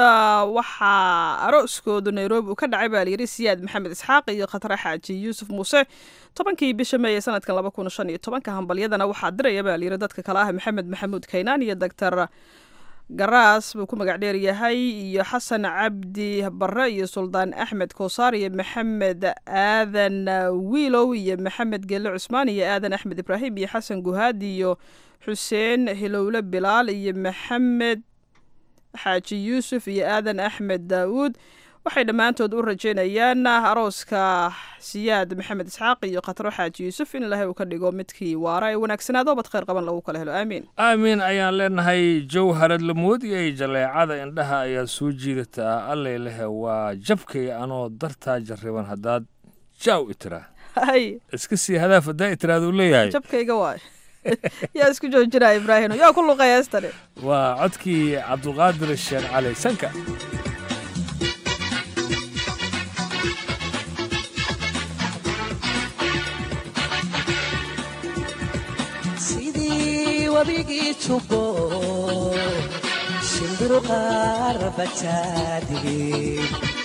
waxaa arooskoodu nairobi uu ka dhacay baa layidhi siyaad maxamed isxaaq iyo khatre xaaji yuusuf muuse tobankii bisha meeye sanadkan laba kun shan iyo tobanka hambalyadana waxaa diraya baa layidhi dadka kale ah maxamed maxamuud kaynaan iyo doctor garaas buu ku magac dheer yahay iyo xasan cabdi barre iyo suldaan axmed koosaar iyo maxamed aadan wiilow iyo maxamed gelle cusmaan iyo aadan axmed ibraahim iyo xasan guhaad iyo xuseen hilowle bilaal iyo maxamed xaaji yuusuf iyo aadan axmed daawuud waxay dhammaantood u rajeynayaan arooska siyaad maxamed isxaaq iyo khatro xaaji yuusuf in ilaahay uu ka dhigo midkii waara ee wanaagsanaado bad khayr qaban lagu kala helo aamiin aamiin ayaan leenahay jawharad lamood iyo jaleecada indhaha ayaa soo jiidataa allay lehe waa jabkay anoo dartaa jarriban haddaad jaaw itiraa hay iska sii hadaaf haddaa itiraaduu leeyahay jabkayga waay yaa isku joojinaya ibraahino yaa ku luqaya heestani waa codkii cabdulqaadir sheekh cali sanka sidii wabigii jubo shimbiru qaarabataadigi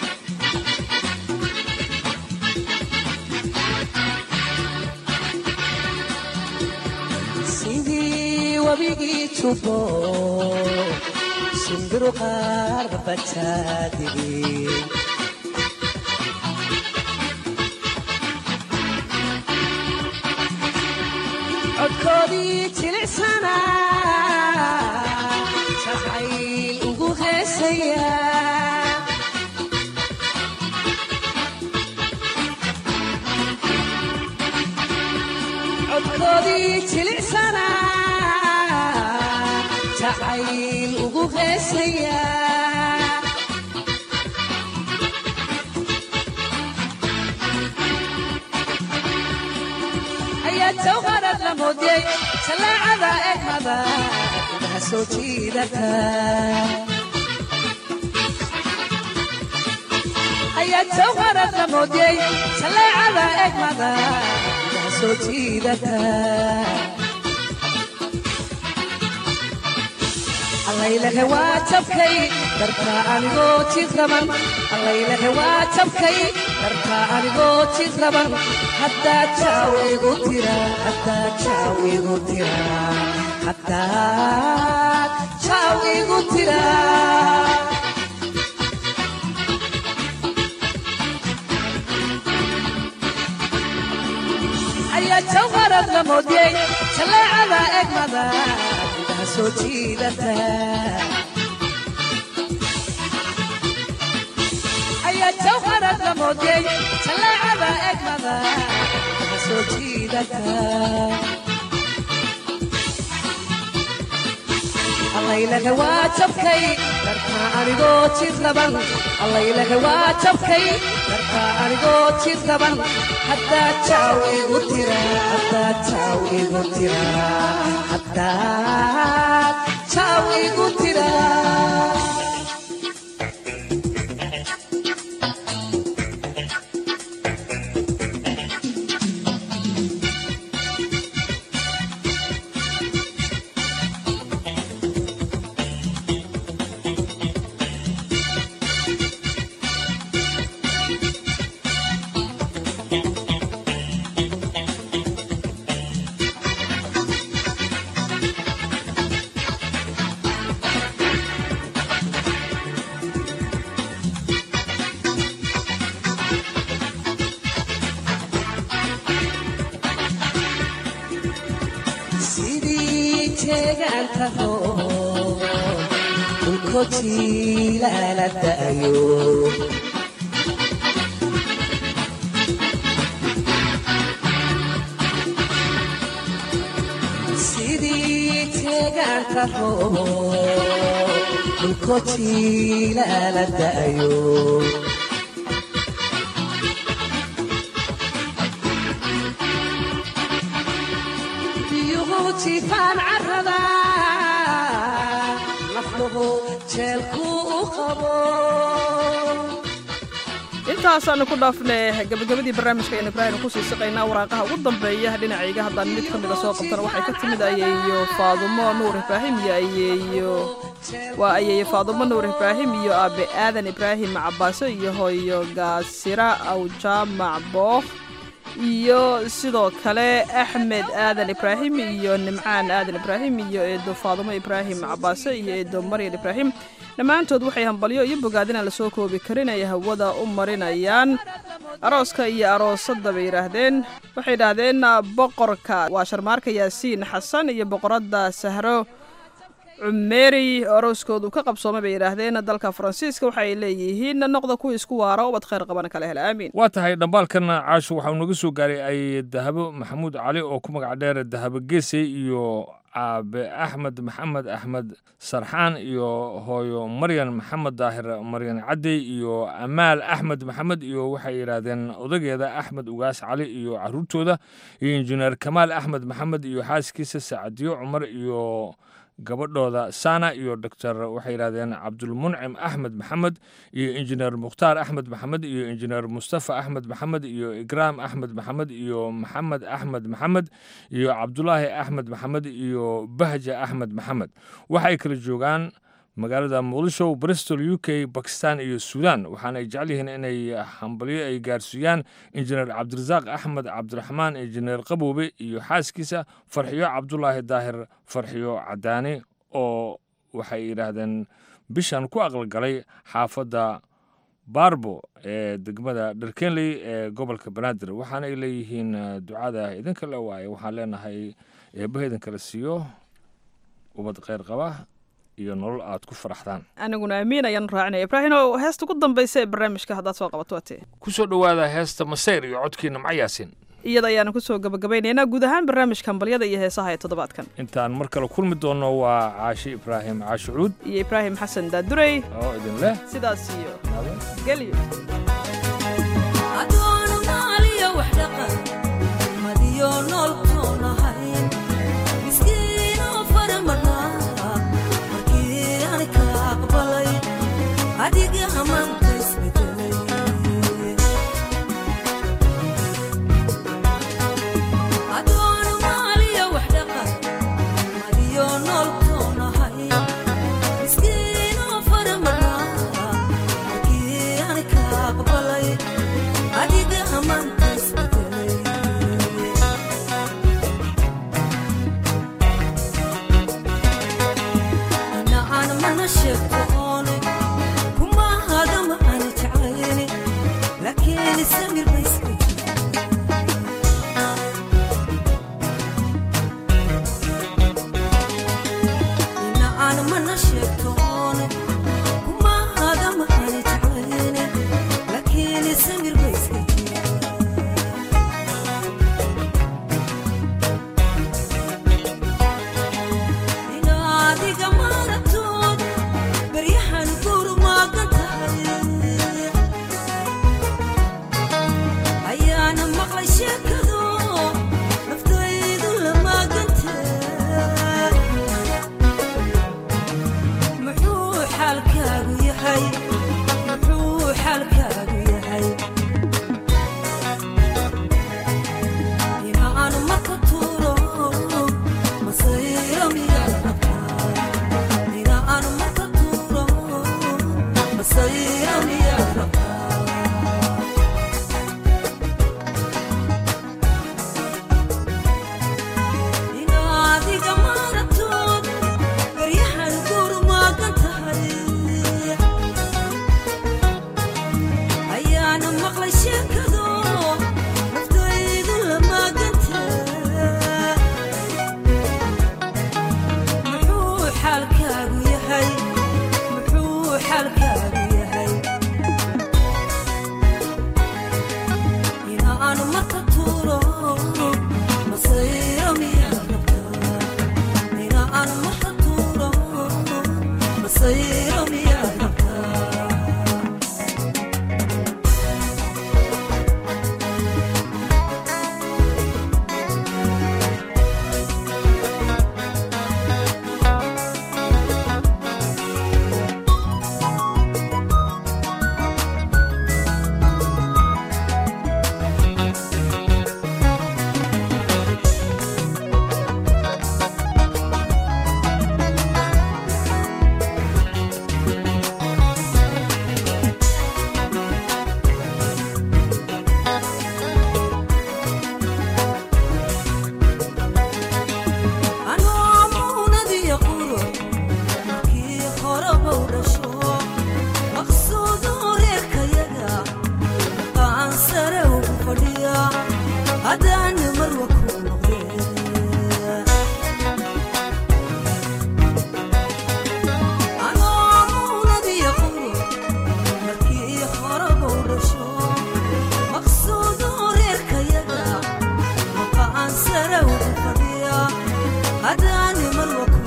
sidii wabigii jubo shimbiru qaarabataadigi codkoodii jilicsana jacayl ugu heesaya codkoodii jilicsana jacayl ugu heesayaa ayaa jawharad la moodiyey jalaacada egmada indhaha soo jiidata ayaa jawharad la moodiyey jalaacada egmada indhaha soo jiidata allaylehe waa jabkay dartaa anigoo jid raban allaylehe waa jabkay dartaa anigoo jid raban haddaa jaaw igu tira haddaa jaaw igu tira haddaa jaaw igu tira ayaa jawharad la moodiyey jaleecada egmada indhaha soo jiidata ayaa jawharad la moodiyey jaleecada egmada indhaha soo jiidata allaylehe waa jabkay dartaa anigoo jid raban allaylehe waa jabkay dartaa anigoo jid raban haddaa jaaw igu tira haddaa jaaw igu tira haddaa jaaw igu tira sidii jeegaanta hoo dhulkojiilala da'ayo sidii jeegaanta hoo dhulkojiilala da'ayo biyuhu jifaan carrada nafluhu jeelku u qabo intaasaanu ku dhaafnay gabagabadii barnaamijka aynu ibraahim kusii siqaynaa waraaqaha ugu dambeeya dhinacayga haddaan mid ka mida soo qabtana waxay ka timid ayeeyo faadumo nuur ibraahim iyo ayeeyo waa ayeeyo faadumo nuur ibraahim iyo aabe aadan ibraahim cabaaso iyo hooyo gaasira awjaamac bookh iyo sidoo kale axmed aadan ibraahim iyo nimcaan aadan ibraahim iyo eedo faadumo ibraahim cabaase iyo eedo maryan ibraahim dhammaantood waxay hambalyo iyo bogaadinaan lasoo koobi karin ay hawada u marinayaan arooska iyo aroosadda bay yidhaahdeen waxay yidhaahdeen boqorka waa sharmaarka yaasiin xasan iyo boqoradda sahro cumeeri arooskoodu ka qabsoomay bay yidhaahdeen dalka faransiiska waxa ay leeyihiin noqda kuwa isku waara ubad khayr qabana kala hela aamiin waa tahay dhambaalkan caasho waxau naga soo gaaray ay dahabo maxamuud cali oo ku magac dheer dahabo geesey iyo aabe axmed maxamed axmed sarxaan iyo hooyo maryan maxamed daahir maryan cadey iyo amaal axmed maxamed iyo waxay yidhaahdeen odageeda axmed ugaas cali iyo caruurtooda iyo injineer kamaal axmed maxamed iyo xaaskiisa sacadiyo cumar iyo gabadhooda sana iyo doctor waxay yidhahdeen cabdulmuncim axmed maxamed iyo injineer mukhtaar axmed maxamed iyo injineer mustafa axmed maxamed iyo igraam axmed maxamed iyo maxamed axmed maxamed iyo cabdulaahi axmed maxamed iyo bahja axmed maxamed waxay kala joogaan magaalada muqdisho bristol u k bakistan iyo suudan waxaana ay jecel yihiin inay hambalyo ay gaarsiiyaan injineer cabdirasaaq axmed cabdiraxmaan injineer qaboobe iyo xaaskiisa farxiyo cabdulaahi daahir farxiyo cadaani oo waxay yidhaahdeen bishan ku aqalgalay xaafadda baarbo ee degmada dharkenley ee gobolka banaadir waxaana ay leeyihiin ducada idinka le waaye waxaan leenahay eebbaha idinkala siiyo ubad kheyr qaba iyo nolol aad ku faraxdaan aniguna amiin ayaan raacinaya ibraahino heesta ugu dambaysa ee barnaamijka haddaad soo qabato waatee ku soo dhowaada heesta maseyr iyo codkii nimco yaasin iyada ayaanu kusoo gabagabaynaynaa guud ahaan barnaamijka hambalyada iyo heesaha ee toddobaadkan intaan mar kale kulmi doonno waa caashi ibraahim caashucuud iyo ibraahim xasan daadurey oo idin leh sidaas iyo gelyo adoona maaliyo wax dhaqan madiyo noolkoon ahayn miskiinoo fara marnaa markii aan ka aqbalay adiga hamaanta isbedelay adoona maaliyo wax dhaqan madiyo noolkoon ahayn miskiinoo fara marnaa markii aan ka aqbalay adiga hamaanta isbedelay ina aan mana sheegto oone kuma hadama aan jeclayni laakiin samir ba iska ina aan mana sheegto oone kuma hadama aan jeclayni laakiin samir ba iska ina adiga maaragtood baryahan guru maagan tahay ayaana maqlay sheekado naftaydu la maaganta muxuu xaalkaagu yahay muxuu xaalkaagu yahay ina aan maka tuuro masayro miyaad rabtaa ina aan maka tuuro masayro miyaad rabtaa ina adiga maaragtood baryahan guru maagan tahay ayaana maqlay sheekado naftaydu la maaganta muxuu xaalkaagu yahay muxuu xaalkaagu yahay ina aan marka tuuro masayro miyaad rabtaa ina aan marka tuuro masayro miyaad rabtaa anoo muunadiyo quro markii horeba u dhasho maqsuudo reerkayaga qaan sare ugu fadhiya haddaan marwa ku noqdee anoo muunadiyo quro markii horeba u dhasho maqsuudo reerkayaga qaan sare ugu fadhiya haddaan marwa ku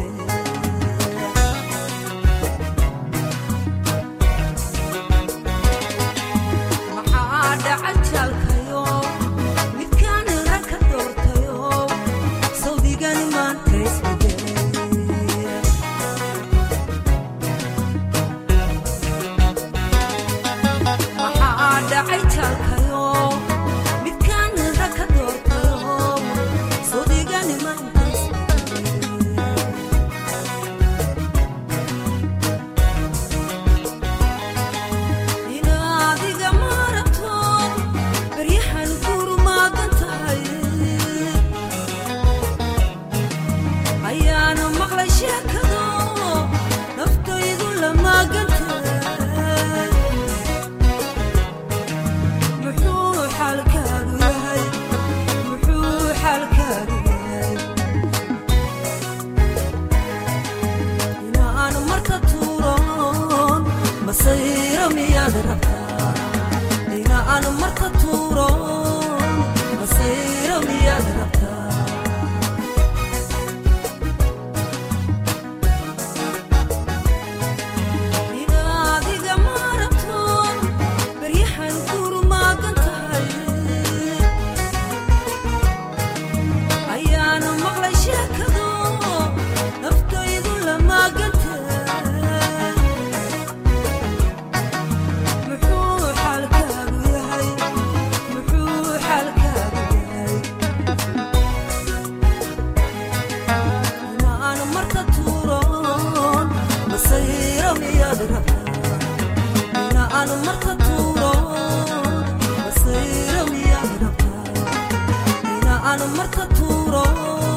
maxaa dhaca jaalkayo midkaan rag ka doortayo sawdigan maanta isbedelay maxaa dhacay jaalkayo midkaan rag ka doortayo sawdigan maanta ina adiga maaragtood baryahan guru maagan tahay ayaana maqlay sheekado naftaydu la maagan tahay muxuu xaalkaagu yahay muxuu xaalkaagu yahay ina aan marka tuuron masayro miyaad rabtaa ina aan marka tuuron aan marka tuuro masayro miyaa rabtaa ina aan marka tuuro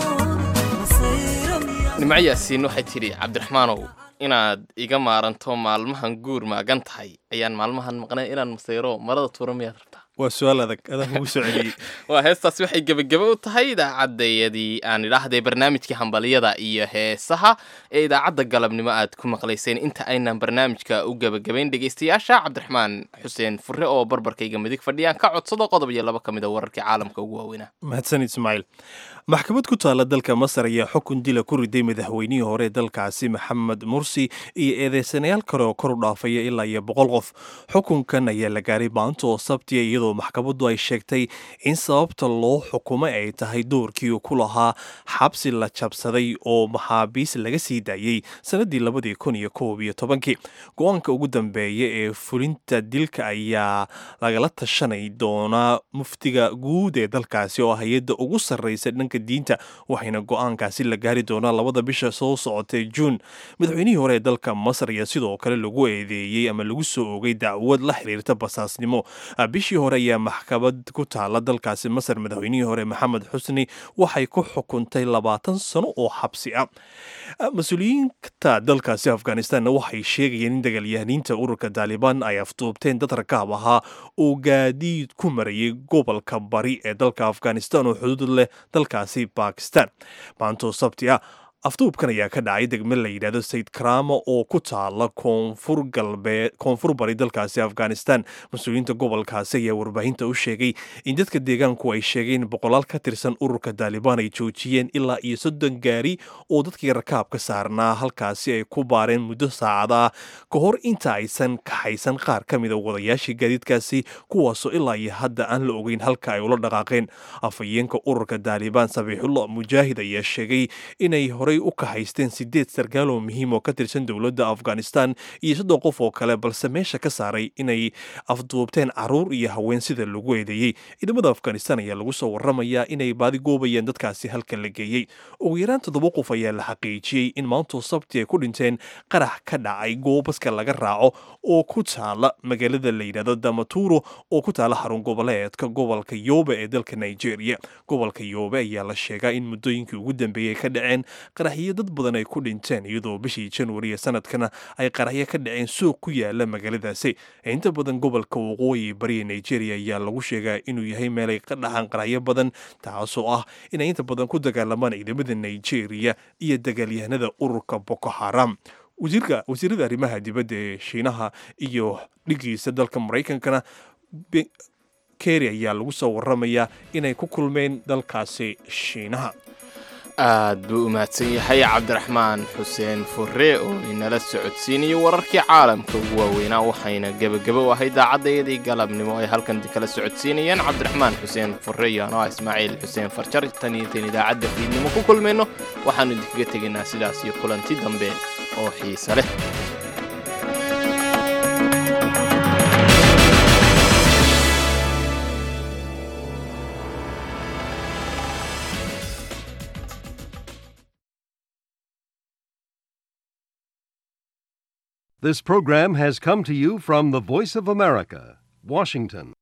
masayro miyaa nimco yaasiin waxay tidhi cabdiraxmaanow inaad iga maaranto maalmahan guur maagan tahay ayaan maalmahan maqnay inaan masayro marada tuuro miyaad rabtaa waa su-aal adag adaan kugu soo celiyey waa heestaasi waxay gebagebe u tahay idaacadayadii aan idhaahday barnaamijkii hambaliyada iyo heesaha ee idaacadda galabnimo aad ku maqlayseen inta aynan barnaamijka u gebagabayn dhegaystayaasha cabdiraxmaan xuseen fure oo barbarkayga midig fadhiyaan ka codsado qodob iyo laba ka mid a wararkii caalamka ugu waaweynaa mahadsan ismaaciil maxkamad ku taala dalka masar ayaa xukun dila ku riday madaxweynihii hore ee dalkaasi maxamed mursi iyo eedeysanayaal kale oo kor u dhaafaya ilaa iyo boqol qof xukunkan ayaa la gaaray maanta oo sabtiya iyadoo maxkamaddu ay sheegtay in sababta loo xukumay ay tahay doorkii uu ku lahaa xabsi la jabsaday oo maxaabiis laga sii daayey sanadii labadii kun iyo koob iyo tobankii go-aanka ugu dambeeya ee fulinta dilka ayaa lagala tashanay doonaa muftiga guud ee dalkaasi oo hay-adda ugu sarreysa dhanka diinta waxayna go-aankaasi la gaari doonaa labada bisha soo socotay juun madaxweynihii hore ee dalka masar ayaa sidoo kale lagu eedeeyey ama lagu soo ogay dacwad la xiriirta basaasnimo bishii hore ayaa maxkamad ku taala dalkaasi masar madaxweynihii hore maxamed xusni waxay ku xukuntay labaatan sano oo xabsi ah mas-uuliyiinta dalkaasi afghanistanna waxay sheegayeen in dagaalyahaniinta ururka taalibaan ay afduubteen dad rakaab ahaa oo gaadiid ku marayay gobolka bari ee dalka afghanistan oo xuduud leh dalkaasi bakistan maantoo sabti ah afduubkan ayaa ka dhacay degme la yidhahdo sayid karamo oo ku taala koonfur galbeed koonfur bari dalkaasi afghanistan mas-uuliyiinta gobolkaasi ayaa warbaahinta u sheegay in dadka deegaanku ay sheegeen boqolaal ka tirsan ururka taalibaan ay joojiyeen ilaa iyo soddon gaari oo dadkii rakaabka saarnaa halkaasi ay ku baareen muddo saacada ah ka hor inta aysan kaxaysan qaar ka mida wadayaashii gaadiidkaasi kuwaasoo ilaa iyo hadda aan la ogeyn halka ay ula dhaqaaqeen afhayeenka ururka taalibaan sabiixullah mujaahid ayaa sheegay inay horey u kahaysteen sideed sarkaal oo muhiim oo ka tirsan dowladda afghanistan iyo soddon qof oo kale balse meesha ka saaray inay afduubteen caruur iyo haween sida lagu eedeeyey ciidamada afghanistan ayaa lagu soo waramayaa inay baadi goobayeen dadkaasi halka la geeyey ugu yaraan toddoba qof ayaa la xaqiijiyey in maantoo sabti ay ku dhinteen qarax ka dhacay goobaska laga raaco oo ku taala magaalada la yidhahdo damaturo oo ku taala xarun goboleedka gobolka yoobe ee dalka nigeria gobolka yoobe ayaa la sheegaa in muddooyinkii ugu dambeeyey ka dhaceen qaraxyo dad badan ay ku dhinteen iyadoo bishii januari ee sanadkana ay qaraxyo ka dhaceen suuq ku yaala magaaladaasi inta badan gobolka waqooyi bariya nigeria ayaa lagu sheegaa inuu yahay meelay ka dhaxaan qaraxyo badan taasoo ah inay inta badan ku dagaalamaan ciidamada nigeria iyo dagaalyahanada ururka boko haram wasiirka wasiirada arrimaha dibadda ee shiinaha iyo dhigiisa dalka maraykankana keri ayaa lagu soo waramayaa inay ku kulmeen dalkaasi shiinaha aad buu u mahadsan yahay cabdiraxmaan xuseen furre oo inala socodsiinayo wararkii caalamka ugu waaweynaa waxayna gebageba u ahay daacadayadii galabnimo ay halkan kala socodsiinayeen cabdiraxmaan xuseen furre iyo anoo ah ismaaciil xuseen farjar tan iyo tan idaacadda fiidnimo ku kulmayno waxaannu idinkaga tegaynaa sidaas iyo kulanti dambe oo xiise leh This program has come to you from the Voice of America, Washington.